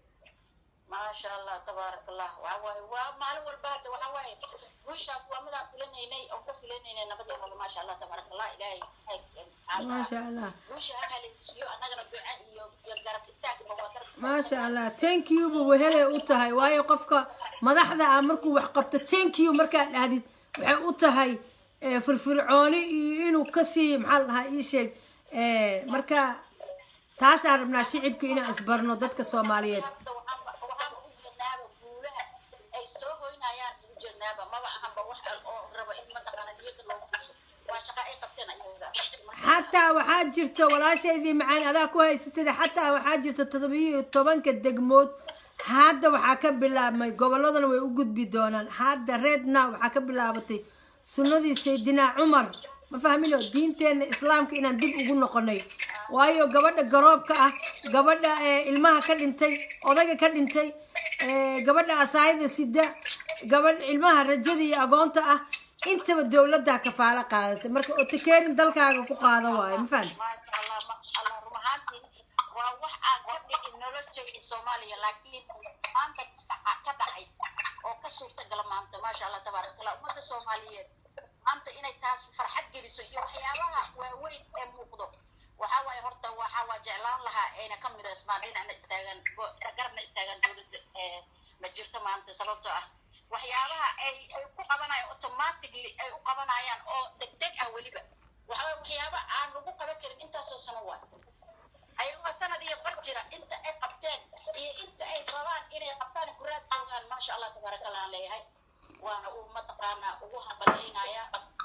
maasha allah tabaarak allah waxa waaye waa maalin walba hadda waxa waaye wiishaas waa midaan filanaynay oo ka filanaynay nabadii nool maasha allah tabaarak allah ilaahay maasha allah wiisha ha haleesiyo annagana duca iyo iyo garab istaagba waa garab maasha allah thank you bu wehelay u tahay waayo qofka madaxda ah markuu wax qabto thank you markaad dhahdid waxay u tahay firfircooni iyo inuu kasii maxaa la dhahaa ii sheeg marka taasaan rabnaa shicibka inaan isbarno dadka soomaaliyeed hadda waxaan waxaan u jeednaaba guulaha ay soo hoynayaan u jeednaaba maba ahanba wax oo raba in mataqaana niyada loogu dhiso waa shaqa ay qabteen ayaga xataa waxaa jirta walaashaydii macaan adaa ku haysatida xataa waxaa jirta toddobiyo tobanka degmood hadda waxaa ka bilaabmay gobolladana way u gudbi doonaan hadda reedna waxaa ka bilaabatay sunnadii saydinaa cumar ma fahmino diinteenna islaamka inaan dib ugu noqonay waayo gabadha garoobka ah gabadha ilmaha ka dhintay odayga ka dhintay gabadha asaayada sida gabadha ilmaha rajada iyo agoonta ah intaba dowladdaa kafaalo qaadatay marka otakeerin dalkaaga ku qaada waayo ma fahamti maasha allah maasha allah run ahaantii waa wax aan ka dhicin noloshayda soomaaliya laakiin maanta ka dhacay oo ka suurtagala maanta maasha allah tabaaraka allah ummadda soomaaliyeed maanta inay taas farxad geliso iyo waxyaabaha waaweyn ee muuqdo waxaa waaye horta waxaa waa jeclaan lahaa ayna ka midaysmaan dhinacna istaagaan garabna istaagaan dowladda ma jirto maanta sababtoo ah waxyaabaha ay ay ku qabanayaan automatically ay u qabanayaan oo degdeg ah weliba waxaa waxyaaba aan lagu qaban karin intaasoo sano waa ayagoo sanad iyo bar jira inta ay qabteen iyo inta ay rabaan inay qabtaan kuraad joogaan maasha allah tabaaraka allah aan leeyahay waana uu mataqaanaa ugu hambalyaynaya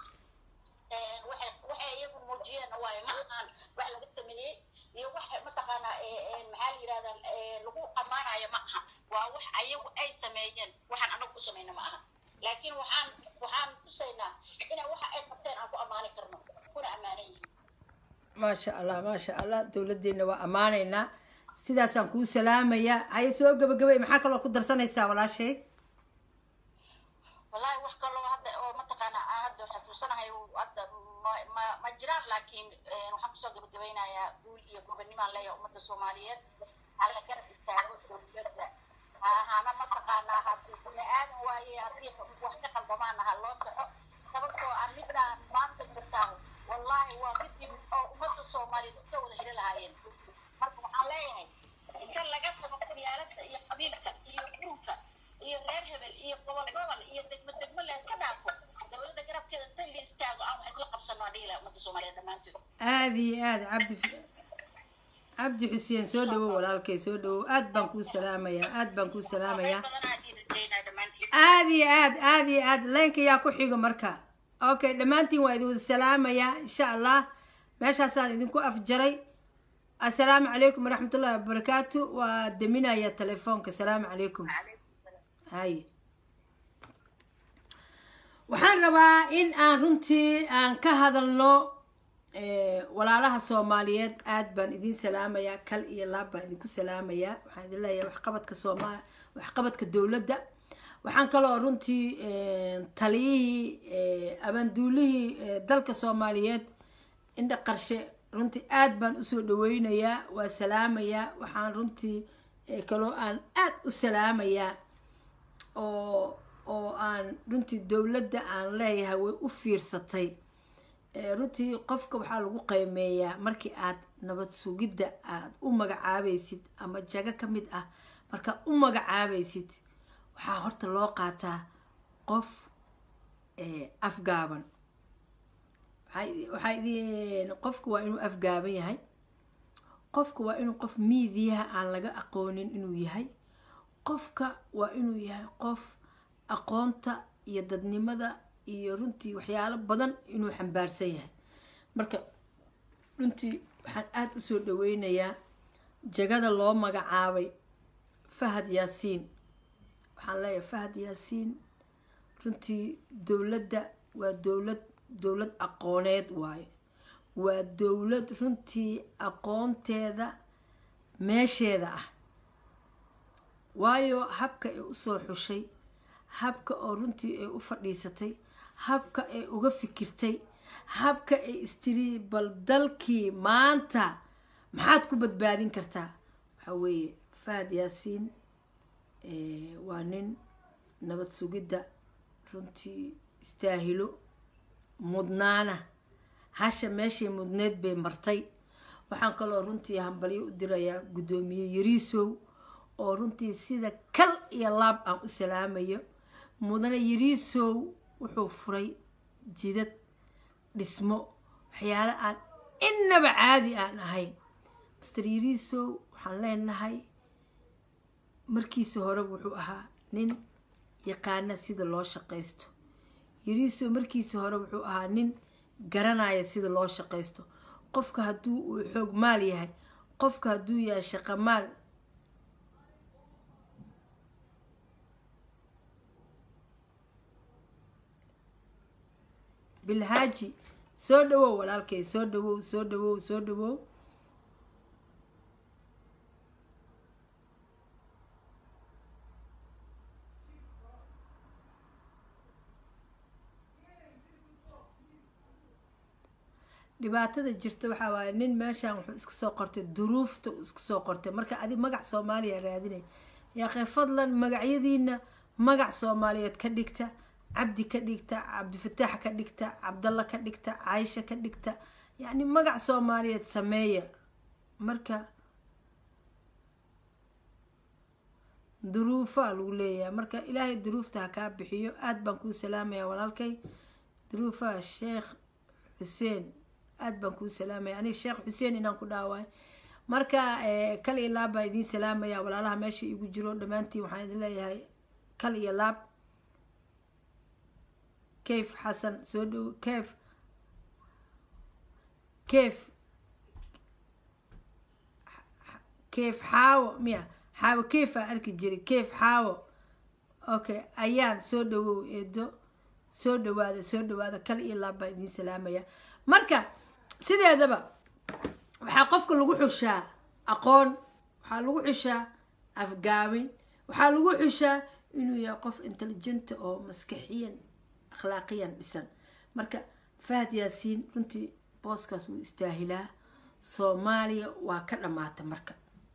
waxay waxay iyagu muujiyeen waayo ma ahaan wax laga sameeyey iyo wax mataqaanaa maxaa la yidhahdaa lagu ammaanayo ma aha waa wax ayagu ay sameeyeen waxaan anagu u samayna ma aha laakiin waxaan waxaan tusaynaa ina waxa ay qabteen aan ku ammaani karno kuna ammaanan yihiin maasha allah maasha allah dowladdeena waa ammaanaynaa sidaasaan kuu salaamayaa haye soo gabagabay maxaa kaloo ku darsanaysaa walaashay wallahi wax kaloo hadda oo mataqaana aan hadda xasuusanahay hadda ma ma ma jiraan laakiin waxaan kusoo gabagabaynayaa guul iyo gobonimaan leeyahay ummadda soomaaliyeed alla garab istaago dowladda ha ahaana mataqaanaa haddii bini aadan waaye haddii wax ka qaldamaana ha loo soco sababtoo ah midaan maanta jirtaa wallahi waa midii oo ummadda soomaaliyeed uka wada heli lahaayeen marka waxaan leeyahay inta laga tago qabyaaladda iyo qabiilka iyo urunka iyo reer hebel iyo gobol gobol iyo degmo degmo la iska dhaafo dowladda garabkeeda inta la istaago aan wax isla qabsano aan dhihi lahaa ummadda soomaaliyeed dhammaantood aada iyo aada cabdi cabdi xuseen soo dhawow walaalkay soo dhawow aad baan kuu salaamayaa aad baan kuu salaamayaa badanaa dhihi rajaynaa dhammaantiin aada iyo aad aada iyo aad leenka yaa ku xigo marka okay dhammaantiin waa idin wada salaamayaa insha allah meeshaasaan idinku afjaray assalaamu calaykum waraxmatullahi wabarakaatu waa deminaya telefoonka assalaamu calaykum hay waxaan rabaa in aan runtii aan ka hadalno walaalaha soomaaliyeed aad baan idin salaamayaa kal iyo laab baan idinku salaamayaa waxaan idin leeyahay waxqabadka sooma waxqabadka dowladda waxaan kaloo runtii taliyihii abaanduulihii dalka soomaaliyeed indha qarshe runtii aad baan usoo dhaweynayaa waa salaamayaa waxaan runtii kaloo aan aad u salaamayaa oo oo aan runtii dowladda aan leeyahay way u fiirsatay runtii qofka waxaa lagu qiimeeyaa markii aad nabad sugidda aad u magacaabaysid ama jago ka mid ah markaad u magacaabaysid waxaa horta loo qaataa qof afgaaban waxaa idin qofka waa inuu afgaaban yahay qofka waa inuu qof miidiyaha aan laga aqoonin inuu yahay qofka waa inuu yahay qof aqoonta iyo dadnimada iyo runtii waxyaalo badan inuu xambaarsan yahay marka runtii waxaan aada usoo dhaweynayaa jagada loo magacaabay fahad yaasiin waxaan leeyahay fahad yaasiin runtii dowladda waa dowlad dowlad aqooneed waaye waa dowlad runtii aqoonteeda meesheeda ah waayo habka ay usoo xushay habka oo runtii ay u fadhiisatay habka ay uga fikirtay habka ay istiri bal dalkii maanta maxaad ku badbaadin kartaa waxaa weeye fahad yaasiin waa nin nabad sugidda runtii istaahilo mudnaana hasha meeshay mudneed bay martay waxaan kaloo runtii hambalyo u dirayaa guddoomiye yariisow oo runtii sida kal iyo laab aan u salaamayo mudane yariisow wuxuu furay jidad dhismo waxyaale aan innaba caadi aan ahayn master yariisow waxaan leenahay markiisa hore wuxuu ahaa nin yaqaana sida loo shaqaysto yariisow markiisa hore wuxuu ahaa nin garanaya sida loo shaqaysto qofka hadduu uu xoog maal yahay qofka hadduu yahay shaqo maal bilhaaji soo dhawow walaalkay soo dhawow soo dhawow soo dhawow dhibaatada jirta waxaa waaye nin meeshan wuxuu iska soo qortay duruufta uu iska soo qortay marka adi magac soomaaliya raadinay yaaqee fadlan magacyadiina magac soomaaliyeed ka dhigta cabdi ka dhigta cabdifataax ka dhigta cabdalla ka dhigta caaisha ka dhigta yacni magac soomaaliyeed sameeya marka duruufaa lagu leeyahay marka ilaahay duruufta ha kaa bixiyo aada baan kuu salaamaya walaalkay duruufaha sheekh xuseen aada baan kuu salaamaya aniga sheekh xuseen inaan ku dhaawaayo marka kal iyo laab baan idiin salaamaya walaalaha meesha igu jiro dhammaantiin waxaan idin leeyahay kal iyo laab kayf xasan soo dhow kayf kayf kayf xaawo miya xaawo kayf aan arki jiray kayf xaawo okay ayaan soo dhawow eedo soo dhawaada soo dhawaada kal iyo laab baan idiin salaamaya marka sideedaba waxaa qofka lagu xushaa aqoon waxaa lagu xushaa afgaawin waxaa lagu xushaa inuu yahay qof intelligenta oo maskaxiyan akhlaaqiyan dhisan marka fahad yaasiin runtii booskaas wuu istaahilaa soomaaliya waa ka dhammaata marka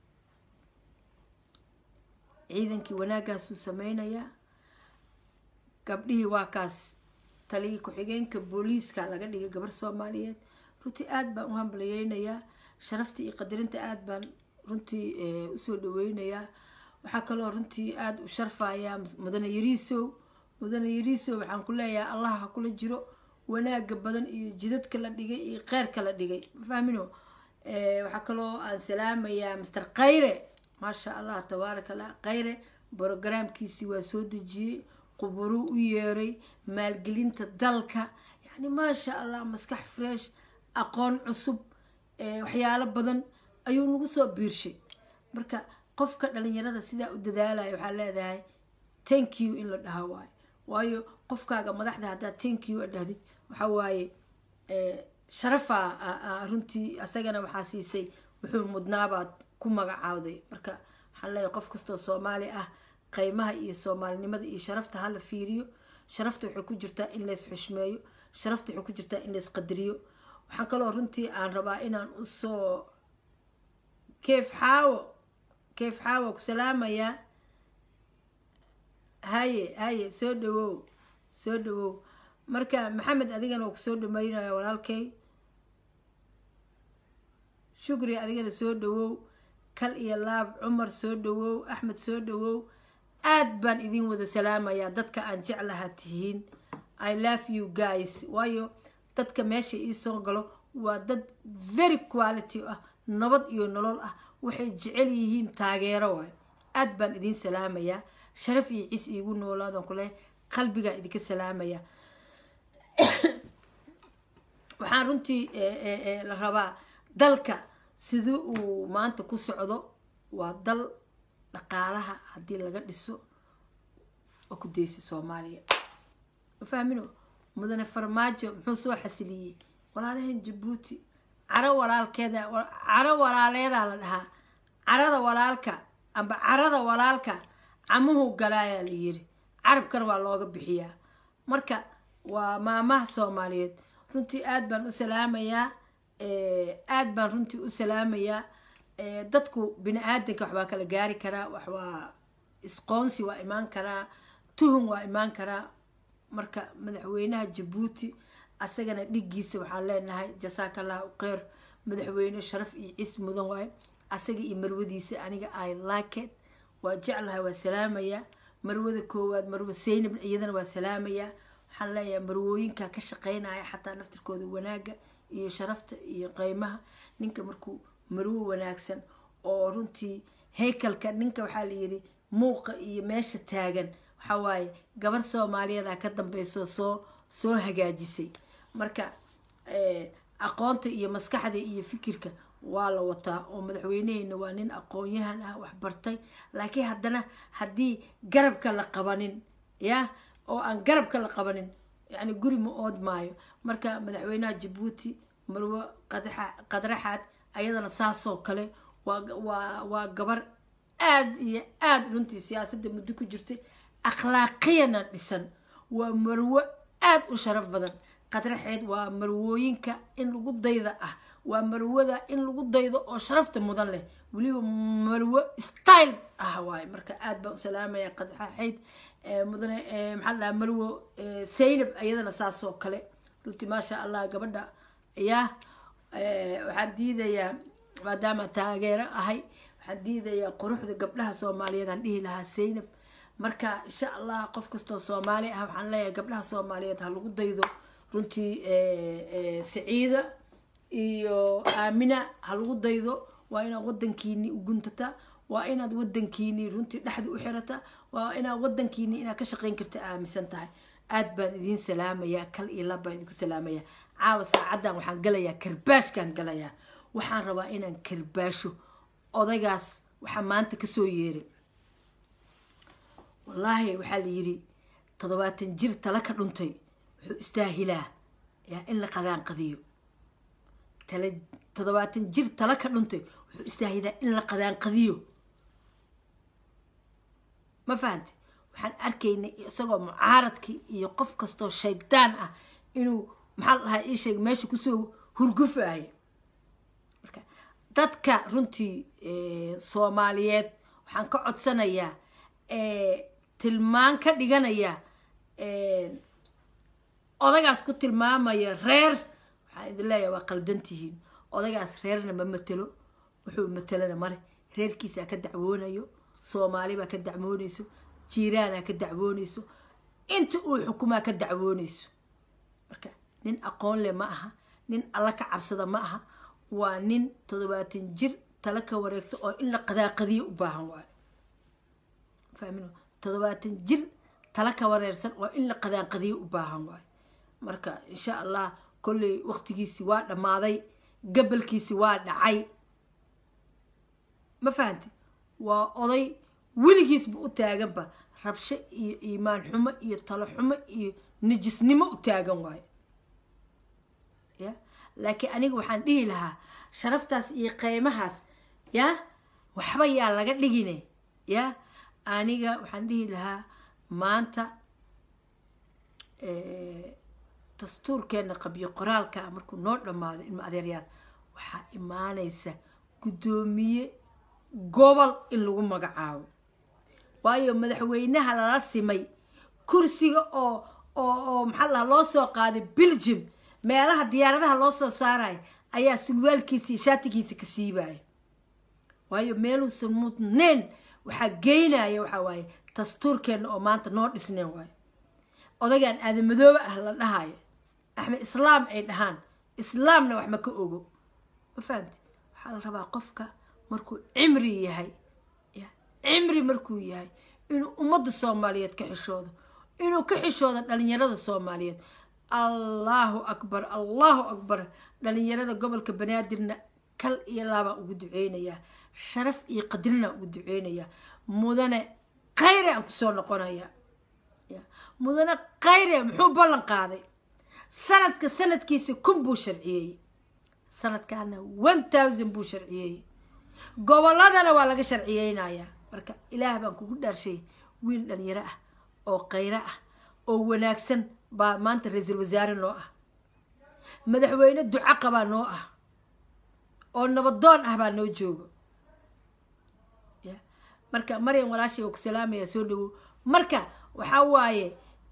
ciidankii wanaagaasuu sameynayaa gabdhihii waa kaas taliyii ku-xigeenka booliiska laga dhigay gabar soomaaliyeed runtii aada baan u hambaliyeynayaa sharafta iyo qadarinta aada baan runtii usoo dhaweynayaa waxaa kaloo runtii aada u sharfayaa mudane yariisow mudane yariisow waxaan ku leeyahay allah ha kula jiro wanaaga badan iyo jidadka la dhigay iyo kheyrka la dhigay mafahmino waxaa kaloo aan salaamayaa master khayre maasha allah tabaaraka allah khayre brogaraamkiisii waa soo dejiyey quburuu u yeeray maalgelinta dalka yacni maasha allah maskax fresh aqoon cusub waxyaalo badan ayuu nagu soo biirshay marka qofka dhalinyarada sidaa u dadaalaya waxaa leedahay tank you in la dhaha waayo waayo qofkaaga madaxda haddaad tank you a dhahdid waxaa waaye sharafaa runtii asagana waxaa siisay wuxuu mudnaabaad ku magacaawday marka waxaan leeyahay qof kastoo soomaali ah qiimaha iyo soomaalinimada iyo sharafta hala fiiriyo sharafta waxay ku jirtaa in lays xushmeeyo sharafta waxay ku jirtaa in lays qadariyo waxaan kaloo runtii aan rabaa inaan usoo keef xaawo keef xaawo ku salaamayaa haye haye soo dhawow soo dhawow marka maxamed adigana waa kusoo dhameynaya walaalkay shukri adigana soo dhawow kal iyo laab cumar soo dhawow axmed soo dhawow aad baan idin wada salaamayaa dadka aan jeclaha tihiin i love you guys waayo dadka meesha iisoo galo waa dad very quality ah nabad iyo nolol ah waxay jecel yihiin taageero waay aad baan idin salaamayaa sharaf iyo ciis iigu noolaadan kule qalbigaa idinka salaamaya waxaan runtii la rabaa dalka sidii uu maanta ku socdo waa dal dhaqaalaha haddii laga dhiso oo ku daysa soomaaliya ma fahmino mudane farmaajo muxuu soo xasiliyey walaalahan jabuuti caro walaalkeeda caro walaaleedaa la dhahaa carada walaalka amba carada walaalka camuhu galaayaa la yiri carabkana waa looga bixiyaa marka waa maamaha soomaaliyeed runtii aad baan u salaamayaa aad baan runtii u salaamayaa dadku bini aadanka waxbaa kala gaari karaa waxwaa isqoonsi waa imaan karaa tuhun waa imaan karaa marka madaxweynaha jabuuti asagana dhigiisa waxaan leenahay jasaaka allahu kheyr madaxweyne sharaf iyo cis mudan waayo asaga iyo marwadiisa aniga i laket waa jeclahay waa salaamayaa marwada koowaad marwo saynab iyadana waa salaamayaa waxaan leeyahay marwooyinka ka shaqeynaya xataa naftirkooda wanaaga iyo sharafta iyo qeymaha ninka markuu marwo wanaagsan oo runtii haykalka ninka waxaa layidhi muuqa iyo meesha taagan waxaa waaye gabar soomaaliyeeda ka dambeyso soo soo hagaajisay marka aqoonta iyo maskaxda iyo fikirka waa la wataa oo madaxweyneheena waa nin aqoon-yahan ah waxbartay laakiin haddana haddii garabka la qabanin ya oo aan garabka la qabanin yani guri ma ood maayo marka madaxweynaha jabuuti marwo qadraxaad ayadana saasoo kale waa waa gabar aada iyo aada runtii siyaasadda muddo ku jirtay akhlaaqiyana dhisan waa marwo aada u sharaf badan qadraxeed waa marwooyinka in lagu dayda ah waa marwada in lagu daydo oo sharafta mudan leh weliba marwo style ah waaye marka aad baan u salaamaya qadraxeyd mudane maxaa la dhaha marwo saynab ayadana saasoo kale runtii maasha allah gabadha yaa waxaan diidayaa maadaama taageero ahay waxaan diidayaa quruxda gabdhaha soomaaliyeed aan dhihi lahaa saynab marka insha allah qof kastoo soomaali ah waxaan leeyahay gabdhaha soomaaliyeed ha lagu daydo runtii saciida iyo aamina ha lagu daydo waa inaad wadankiini u guntataa waa inaad wadankiini runtii dhexda u xirataa waa inaad wadankiini inaad ka shaqeyn karta aaminsan tahay aad baan idiin salaamayaa kal iyo lab baan idinku salaamayaa caawa saacaddan waxaan galayaa karbaashkaan galayaa waxaan rabaa inaan karbaasho odaygaas waxaa maanta kasoo yeeray wallaahi waxaa la yidhi toddobaatan jir tala ka dhuntay wuxuu istaahilaa yaa in la qadaanqadiyo tala toddobaatan jir tala ka dhuntay wuxuu istaahilaa in la qadaanqadiyo ma fahanti waxaan arkaynay isagoo mucaaradkii iyo qof kastoo shaydaan ah inuu maxaa la dhahaa ii sheeg meesha kusoo hurgufaayo marka dadka runtii soomaaliyeed waxaan ka codsanayaa tilmaan ka dhiganaya odagaas ku tilmaamaya reer waxaan idin leeyahay waa qaldantihiin odagaas reerna ma matelo wuxuu matelana male reerkiisaa ka dacwoonayo soomaali baa ka dacwoonayso jiiraanaa ka dacwoonayso inta uu xukumaa ka dacwoonayso marka nin aqoon leh ma aha nin alla ka cabsada ma aha waa nin toddobaatan jir tala ka wareegto oo in la qadaaqadiyo u baahan waayo fahmin toddobaatan jir tala ka wareersan oo in la qadaanqadiyo u baahan waayo marka insha allah kolley waqtigiisi waa dhammaaday gabalkiisi waa dhacay ma fahanti waa oday weligiisba u taaganba rabsho iyo iimaan xumo iyo talo xumo iyo nijisnimo u taagan waayo ya laakiin aniga waxaan dhihi lahaa sharaftaas iyo qeymahaas ya waxba yaa laga dhigine ya aniga waxaan dhihi lahaa maanta dastuurkeena qabyo qoraalka markuu noo dhammaado ilma adeeryaal waxaa imaanaysa guddoomiye gobol in lagu magacaabo waayo madaxweynaha lala simay kursiga oo oo oo maxaa lahaa loo soo qaaday belgium meelaha diyaaradaha loo soo saaraya ayaa sulwaalkiisa iyo shaatigiisa ka siibaya waayo meeluusan mudneen waxaa geynaya waxaa waaye dastuurkeenna oo maanta noo dhisneen waayo odagaan aadamadoobe ah la dhahayo axmed islaam ay dhahaan islaamna wax ma ka ogo ma fahamti waxaa la rabaa qofka markuu cimri yahay ya cimri markuu yahay inuu ummadda soomaaliyeed ka xishoodo inuu ka xishoodo dhalinyarada soomaaliyeed allahu akbar allahu akbar dhalinyarada gobolka banaadirna kal iyo laabaan ugu duceynayaa sharaf iyo qadrina ugu duceynayaa mudane khayre aan kusoo noqonayaa mudane khayre muxuu ballan qaaday sanadka sanadkiisa kun buu sharciyeeyey sanadkaana one thousand buu sharciyeeyey gobolladana waa laga sharciyeynayaa marka ilaah baan kugu dhaarshay wiil dhalinyaro ah oo khayro ah oo wanaagsan baa maanta ra-iisul wasaare noo ah madaxweyne duco qabaa noo ah oo nabadoon ah baa noo joogo ya marka maryam walaashay waa ku salaamaya soo dhawow marka waxaa waaye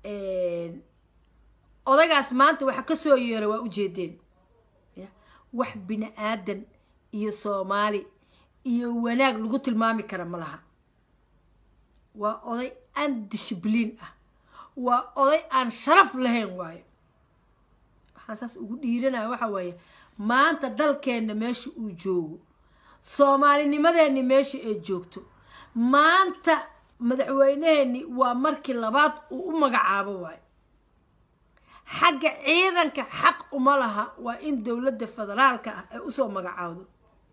odagaas maanta waxa kasoo yeera waa ujeedeen ya wax bini aadan iyo soomaali iyo wanaag lagu tilmaami kara ma laha waa oday aan dishibliin ah waa oday aan sharaf lahayn waayo waxaan saas ugu dhiiranaya waxa waaye maanta dalkeenna meesha uu joogo soomaalinimadeenni meesha ay joogto maanta madaxweyneheenni waa markii labaad uu u magacaabo waayo xagga ciidanka xaq uma laha waa in dowladda federaalka ah ay usoo magacaawdo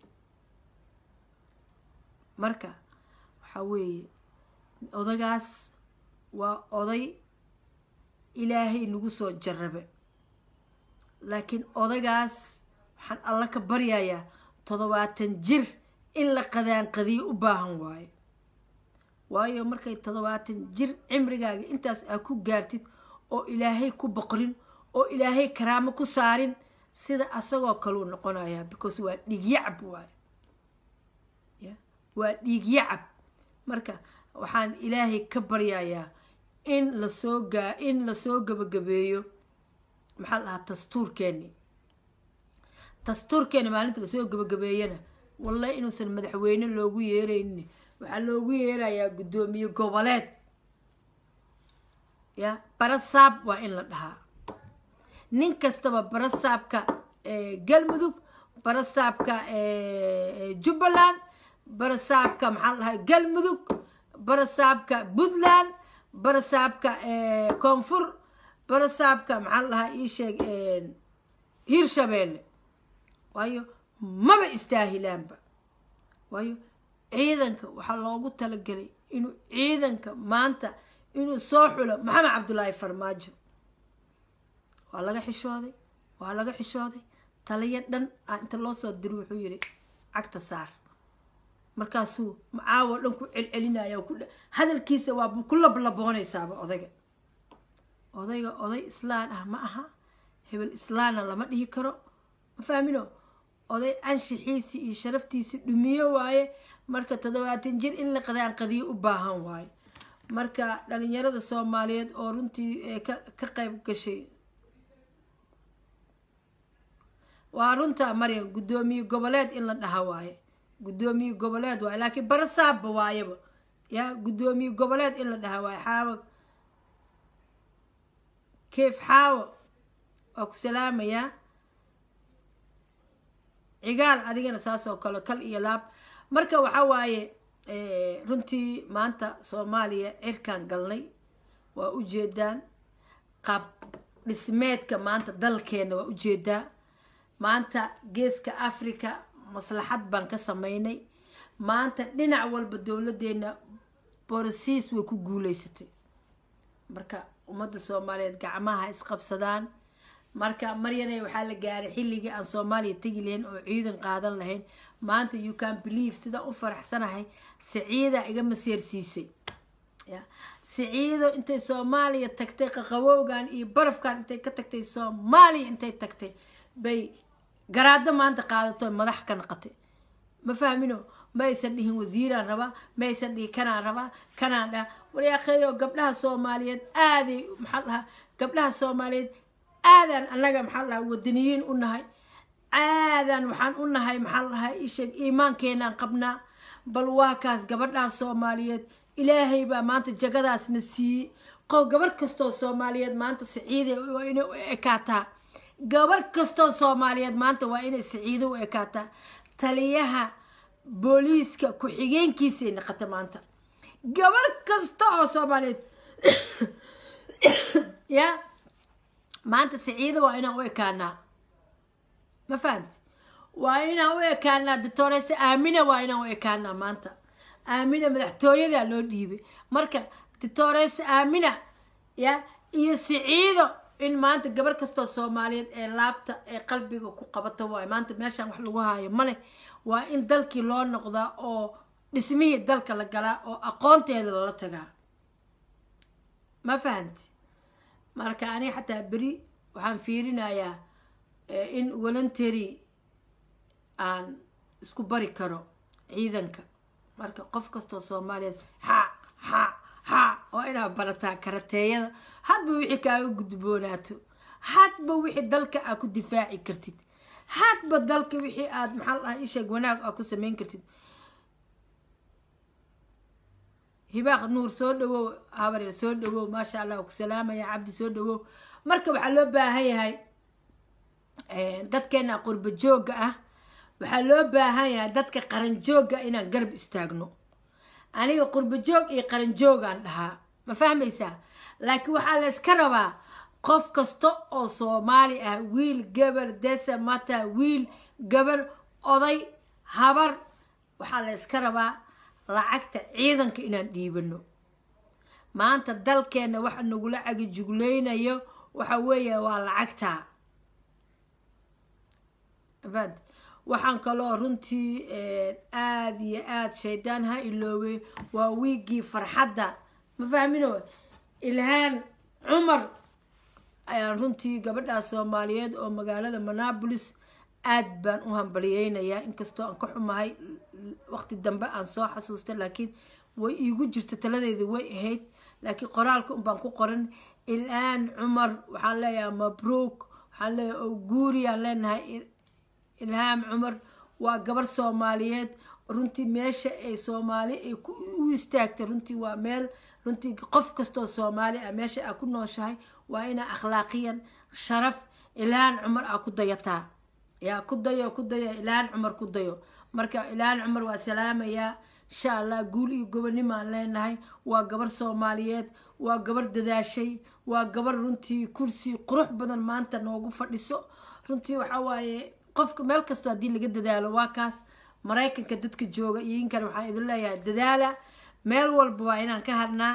marka waxaa weeye odagaas waa oday ilaahay nagu soo jarabe laakiin odagaas waxaan alla ka baryayaa toddobaatan jir in la qadaanqadiyo u baahan waayo waayo markay toddobaatan jir cimrigaaga intaas aa ku gaartid oo ilaahay ku boqrin oo ilaahay karaamo ku saarin sida asagoo kaleu noqonayaa because waa dhiigyacab waayo ya waa dhiigyacab marka waxaan ilaahay ka baryayaa in lasoo gaa in lasoo gabagabeeyo maxaa la dhahaa dastuurkeeni dastuurkeeni maalinta lasoo gabagabeeyana wallahi inuusan madaxweyne loogu yeeraynin waxaa loogu yeerayaa guddoomiye goboleed ya barasaab waa in la dhahaa nin kastaba barasaabka galmudug barasaabka jubbaland barasaabka maxaa la dhahay galmudug barasaabka puntland barasaabka koonfur barasaabka maxaa la dhahaa ii sheeg hirshabeelle waayo maba istaahilaanba waayo ciidanka waxaa loogu talagelay inuu ciidanka maanta inuu soo xulo maxamed cabdullaahi farmaajo waa laga xishooday waa laga xishooday taliyo dhan a inta loo soo diro wuxuu yidhi cagta saar markaasuu macaawo dhan ku celcelinaya ku hadalkiisa waa ku lablaboonaysaaba odayga odayga oday islaan ah ma aha hebel islaanna lama dhihi karo ma fahmino oday anshixiisii iyo sharaftiisii dhumiyo waaye marka toddobaatan jir in la qadaanqadiyo u baahan waaye marka dhalinyarada soomaaliyeed oo runtii ka ka qayb gashay waa runta maryam guddoomiye goboleed in la dhaha waaye guddoomiye goboleed waaye laakiin barasaabba waayaba ya guddoomiye goboleed in la dhaha waaye xaawo keef xaawo waa ku salaamayaa cigaal adigana saas oo kale kal iyo laab marka waxaa waaye runtii maanta soomaaliya cirkaan galnay waa ujeedaan qaab dhismeedka maanta dalkeena waa ujeedaa maanta geeska africa maslaxad baan ka sameynay maanta dhinac walba dowladeena borosiis way ku guuleysatay marka ummadda soomaaliyeed gacmaha isqabsadaan marka maryane waxaa la gaaray xilligii aan soomaaliya tegi lahayn oo ciidan qaadan lahayn maanta you can believe sidaan u faraxsanahay saciida iga maseersiisay ya saciido intay soomaaliya tagtay qaqawowgan iyo barafkan intay ka tagtay soomaaliya intay tagtay bay garaado maanta qaadato madax ka naqatay ma fahmino ma aysan dhihin wasiiraan rabaa ma aysan dhihin kanaan rabaa kanaan dhaha waryaaqeeyo gabdhaha soomaaliyeed aaday maxaa dhahaa gabdhaha soomaaliyeed aadaan annaga maxaa dhahaa wadaniyiin u nahay aadaan waxaan u nahay maxaa dhahaa isheeg iimaankeenaan qabnaa bal waa kaas gabadhaas soomaaliyeed ilaahay baa maanta jagadaasna siiyey qof gabarh kastoo soomaaliyeed maanta saciida waa inay u ekaataa gabarh kastoo soomaaliyeed maanta waa inay saciido u ekaataa taliyaha booliiska ku-xigeenkiisay naqata maanta gabarh kasta oo soomaaliyeed ya maanta saciido waa inaan u ekaanaa ma fahamti waa inaan u ekaanaa doctorese aamina waa inaan u ekaanaa maanta aamina madaxtooyadaa loo dhiibay marka doctorese aamina ya iyo siciido in maanta gabar kastoo soomaaliyeed ee laabta ee qalbiga ku qabata waayo maanta meeshaan wax lagu haayo male waa in dalkii loo noqdaa oo dhismihii dalka la galaa oo aqoonteeda lala tagaa ma fahanti marka aniga xataa beri waxaan fiirinayaa in voluntary aan isku bari karo ciidanka marka qof kastoo soomaaliyeed ha ha ha oo inaad barataa karateeyada hadba wixii kaaga gudboonaato hadba wixii dalka aad ku difaaci kartid hadba dalka wixii aad maxaa la dhaha isheeg wanaag aad ku samayn kartid hibaaq nuur soo dhawow habaryar soo dhawow maasha allah ku salaamaya cabdi soo dhawow marka waxaa loo baahan yahay dadkeena qurba joogga ah waxaa loo baahan yahay dadka qaran joogga inaan garab istaagno aniga qurba joog iyo qaran joogaan dhahaa ma fahmaysaa laakiin waxaa la iska rabaa qof kasta oo soomaali ah wiil gabar desa mata wiil gabar oday habar waxaa la iska rabaa lacagta ciidanka inaan dhiibano maanta dalkeenna waxa nagula cagijuglaynayo waxa weeya waa lacagta bad waxaan kaloo runtii aada iyo aada shaydaan ha iloobay waa wiiggii farxadda ma fahmino ilhaan cumar ayaan runtii gabadhaas soomaaliyeed oo magaalada monabolis aad baan u hambaliyeynayaa inkastoo aan ka xumahay waqti dambe aan soo xasuustay laakiin way iigu jirta taladeeda way ahayd laakiin qoraalka unbaan ku qoran ilhaan cumar waxaan leeyahay mabruuk waxaan leeyahay oguuriyaan leenahay ilhaam cumar waa gabar soomaaliyeed runtii meesha ay soomaali ay u istaagtay runtii waa meel runtii qof kastoo soomaali ah meesha aa ku nooshahay waa inaa akhlaaqiyan sharaf ilhaan cumar aa ku dayataa yaa ku dayo ku dayo ilhaan cumar ku dayo marka ilhaan cumar waa salaamayaa insha allah guul iyo gobonimaan leenahay waa gabar soomaaliyeed waa gabar dadaashay waa gabar runtii kursi qurux badan maanta noogu fadhiso runtii waxaa waaye qofka meel kastoo haddii laga dadaalo waa kaas maraykanka dadka jooga iyo inkan waxaan idin leeyahay dadaala meel walba waa inaan ka hadhnaa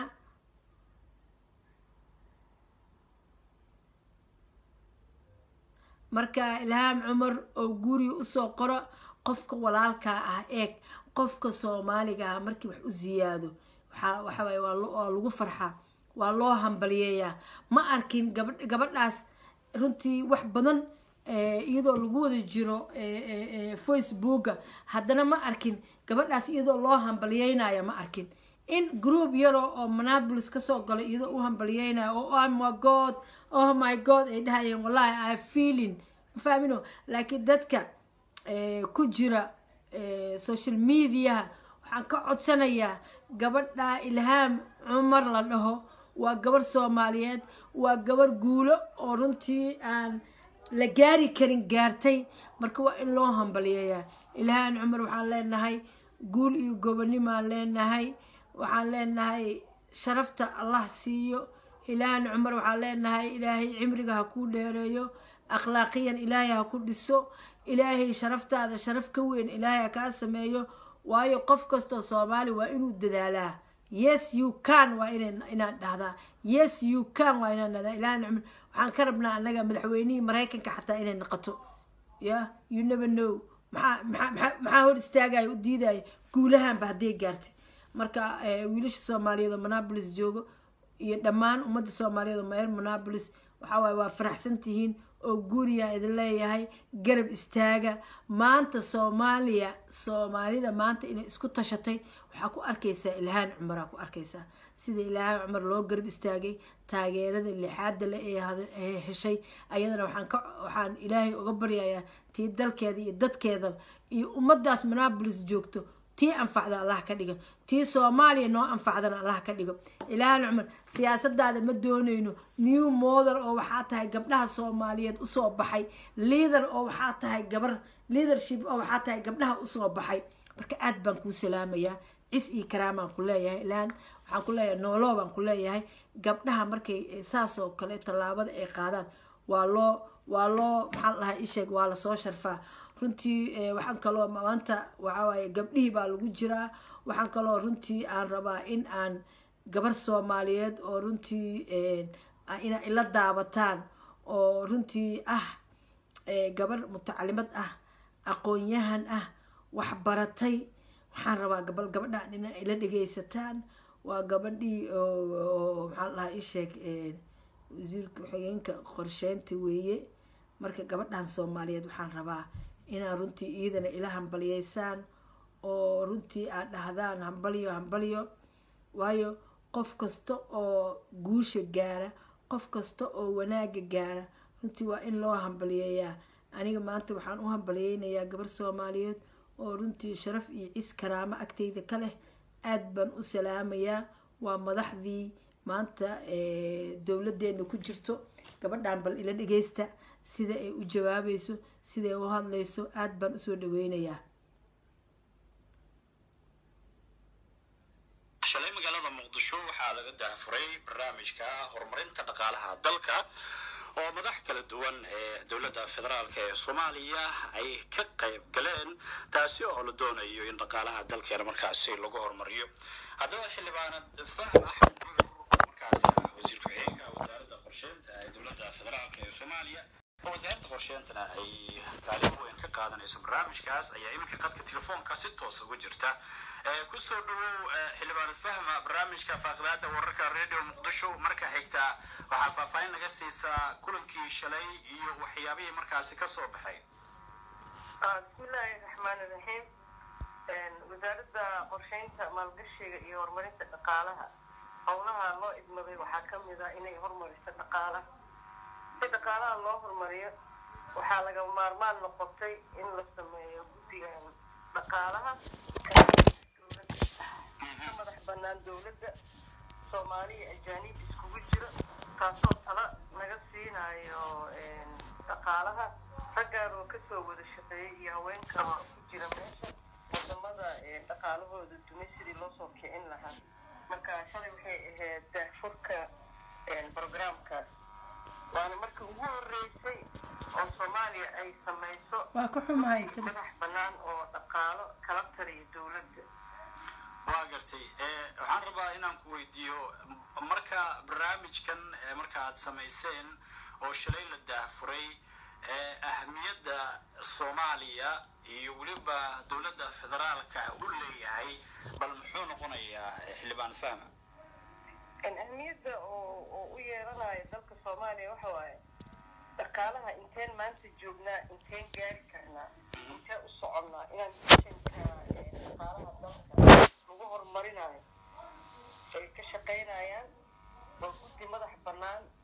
marka ilhaam cumar oo guriga usoo qoro qofka walaalkaa ah eeg qofka soomaaliga ah markii wax u siyaado waxaa waxawaaye waa lagu farxaa waa loo hambaliyeeyaa ma arkin gabadhaas runtii wax badan iyadoo lagu wada jiro facebooka haddana ma arkin gabadhaas iyadoo loo hambaliyeynayo ma arkin in group yaroo oo monabolis kasoo galo iyadoo u hambaliyeynayo oo oh my god oh my god ay dhahayeen wallahi i feeling mafahmino laakiin dadka ku jira social mediaha waxaan ka codsanayaa gabadha ilhaam cumar la dhaho waa gabar soomaaliyeed waa gabar guulo oo runtii aan la gaari karin gaartay marka waa in loo hambaliyeeyaa ilhaan cumar waxaan leenahay guul iyo gobonimaan leenahay waxaan leenahay sharafta allah siiyo ilhaan cumar waxaan leenahay ilaahay cimriga ha kuu dheereeyo akhlaaqiyan ilaahay ha ku dhiso ilaahay sharaftaada sharaf ka weyn ilaahay ha kaa sameeyo waayo qof kastoo soomaali waa inuu dadaalaa yes you can waa inaan dhahdaa yes you can waa inaan dhahdaa ilhaan cumar waxaan ka rabnaa annaga madaxweynihii maraykanka xataa inay noqoto ya you never know maxaa maxaa maxaa hor istaagaya u diidaya guulahanba hadday gaartay marka wiilasha soomaaliyeed oo monabolis joogo iyo dhammaan ummadda soomaaliyeed oo meer monabolis waxaa waaye waa faraxsan tihiin oo guuriyaan idin leeyahay garab istaaga maanta soomaaliya soomaalida maanta inay isku tashatay waxaa ku arkaysaa ilhaan cumaraa ku arkaysaa sida ilhaan cumar loo garab istaagay taageerada lixaada le ee heshay ayadana waxaan ka waxaan ilaahay uga baryayaa tii dalkeeda iyo dadkeeda iyo ummadaas monabolis joogto tii anfacda allah ka dhigo tii soomaaliya noo anfacdana allah ka dhigo ilaahan cumar siyaasadaada ma doonayno new model oo waxaa tahay gabdhaha soomaaliyeed usoo baxay leader oo waxaa tahay gabar leadership oo waxaa tahay gabdhaha usoo baxay marka aad baan kuu salaamayaa cis iyo karaamaan ku leeyahay ilaan waxaan ku leeyahay nooloo baan ku leeyahay gabdhaha markay saas oo kale tallaabada ay qaadaan waa loo waa loo maxaa la dhahaa isheeg waa lasoo sharfaa runtii waxaan kaloo maanta waxawaaye gabdhihii baa lagu jiraa waxaan kaloo runtii aan rabaa in aan gabar soomaaliyeed oo runtii ina ila daabataan oo runtii ah gabar mutacalimad ah aqoon-yahan ah wax baratay waxaan rabaa gabal gabadhaan ina ila dhegaysataan waa gabadhii oo maxaa lahaa isheeg wasiirka xigeenka qorsheynta weeye marka gabadhan soomaaliyeed waxaan rabaa inaad runtii iyadana ila hambaliyeysaan oo runtii aad dhahdaan hambalyo hambalyo waayo qof kasta oo guusha gaara qof kasta oo wanaaga gaara runtii waa in loo hambaliyeeyaa aniga maanta waxaan u hambaliyeynayaa gabar soomaaliyeed oo runtii sharaf iyo cis karaamo agteyda ka leh aad baan u salaamayaa waa madaxdii maanta dowladeena ku jirto gabadhan bal ila dhageysta sida ay u jawaabayso siday u hadlayso aad baan usoo dhaweynayaa shalay magaalada muqdisho waxaa laga daahfuray barnaamijka horumarinta dhaqaalaha dalka oo madax kala duwan ee dowladda federaalk ee soomaaliya ay ka qayb galeen taasi oo la doonayo in dhaqaalaha dalkeena markaasi lagu horumariyo haddaba xildhibaanad fahm axmed buur markaasi ah wasiir ku-xigeenka wasaaradda qorsheynta ee dowladda federaalk ee soomaaliya oo wasaaradda qorsheyntana ay kaalin weyn ka qaadanayso barnaamijkaas ayaa iminka qadka telefoonka si toos uga jirta kusoo dhawow xildhibaanad fahma barnaamijka faaqidaada wararka radio muqdisho marka xigta waxaa faahfaahin naga siisaa kulankii shalay iyo waxyaabihii markaasi ka soo baxay bismillaahi raxmaan iraxiim wasaaradda qorsheynta maalgashiga iyo horumarinta dhaqaalaha howlaha loo idmaday waxaa ka mid ah inay horumariso dhaqaalaha si dhaqaalaha loo horumariyo waxaa laga maarmaan noqotay in la sameeyo guddiga dhaqaalaha ka madax banaan dowladda soomaaliya ajaanib iskugu jiro taasoo tala naga siinayo dhaqaalaha raggaan oo kasoo wada shaqeeyay iyo haweenka ku jira meesha wadamada dhaqaalahooda dumay sidii loo soo kicin lahaa marka shalay waxay ahayd daahfurka programkaas waana marka ugu horeysay oo soomaaliya ay samayso waa ka xumahay madax banaan oo dhaqaalo kala tariya dowladda waa gartay waxaan rabaa inaan ku weydiiyo marka barnaamijkan marka aad samayseen oo shalay la daahfuray ahamiyadda soomaaliya iyo weliba dowladda federaalka u leeyahay bal muxuu noqonayaa xildhibaan fahma ahmiyadda oo u yeelanayo dalka soomaaliya waxa waaye dhaqaalaha inteen maanta joognaa inteen gaari karnaa intee u soconnaa inaan mishanka dhaqaalaha dalka lagu horumarinayo ay ka shaqaynayaan oo guddi madax bannaan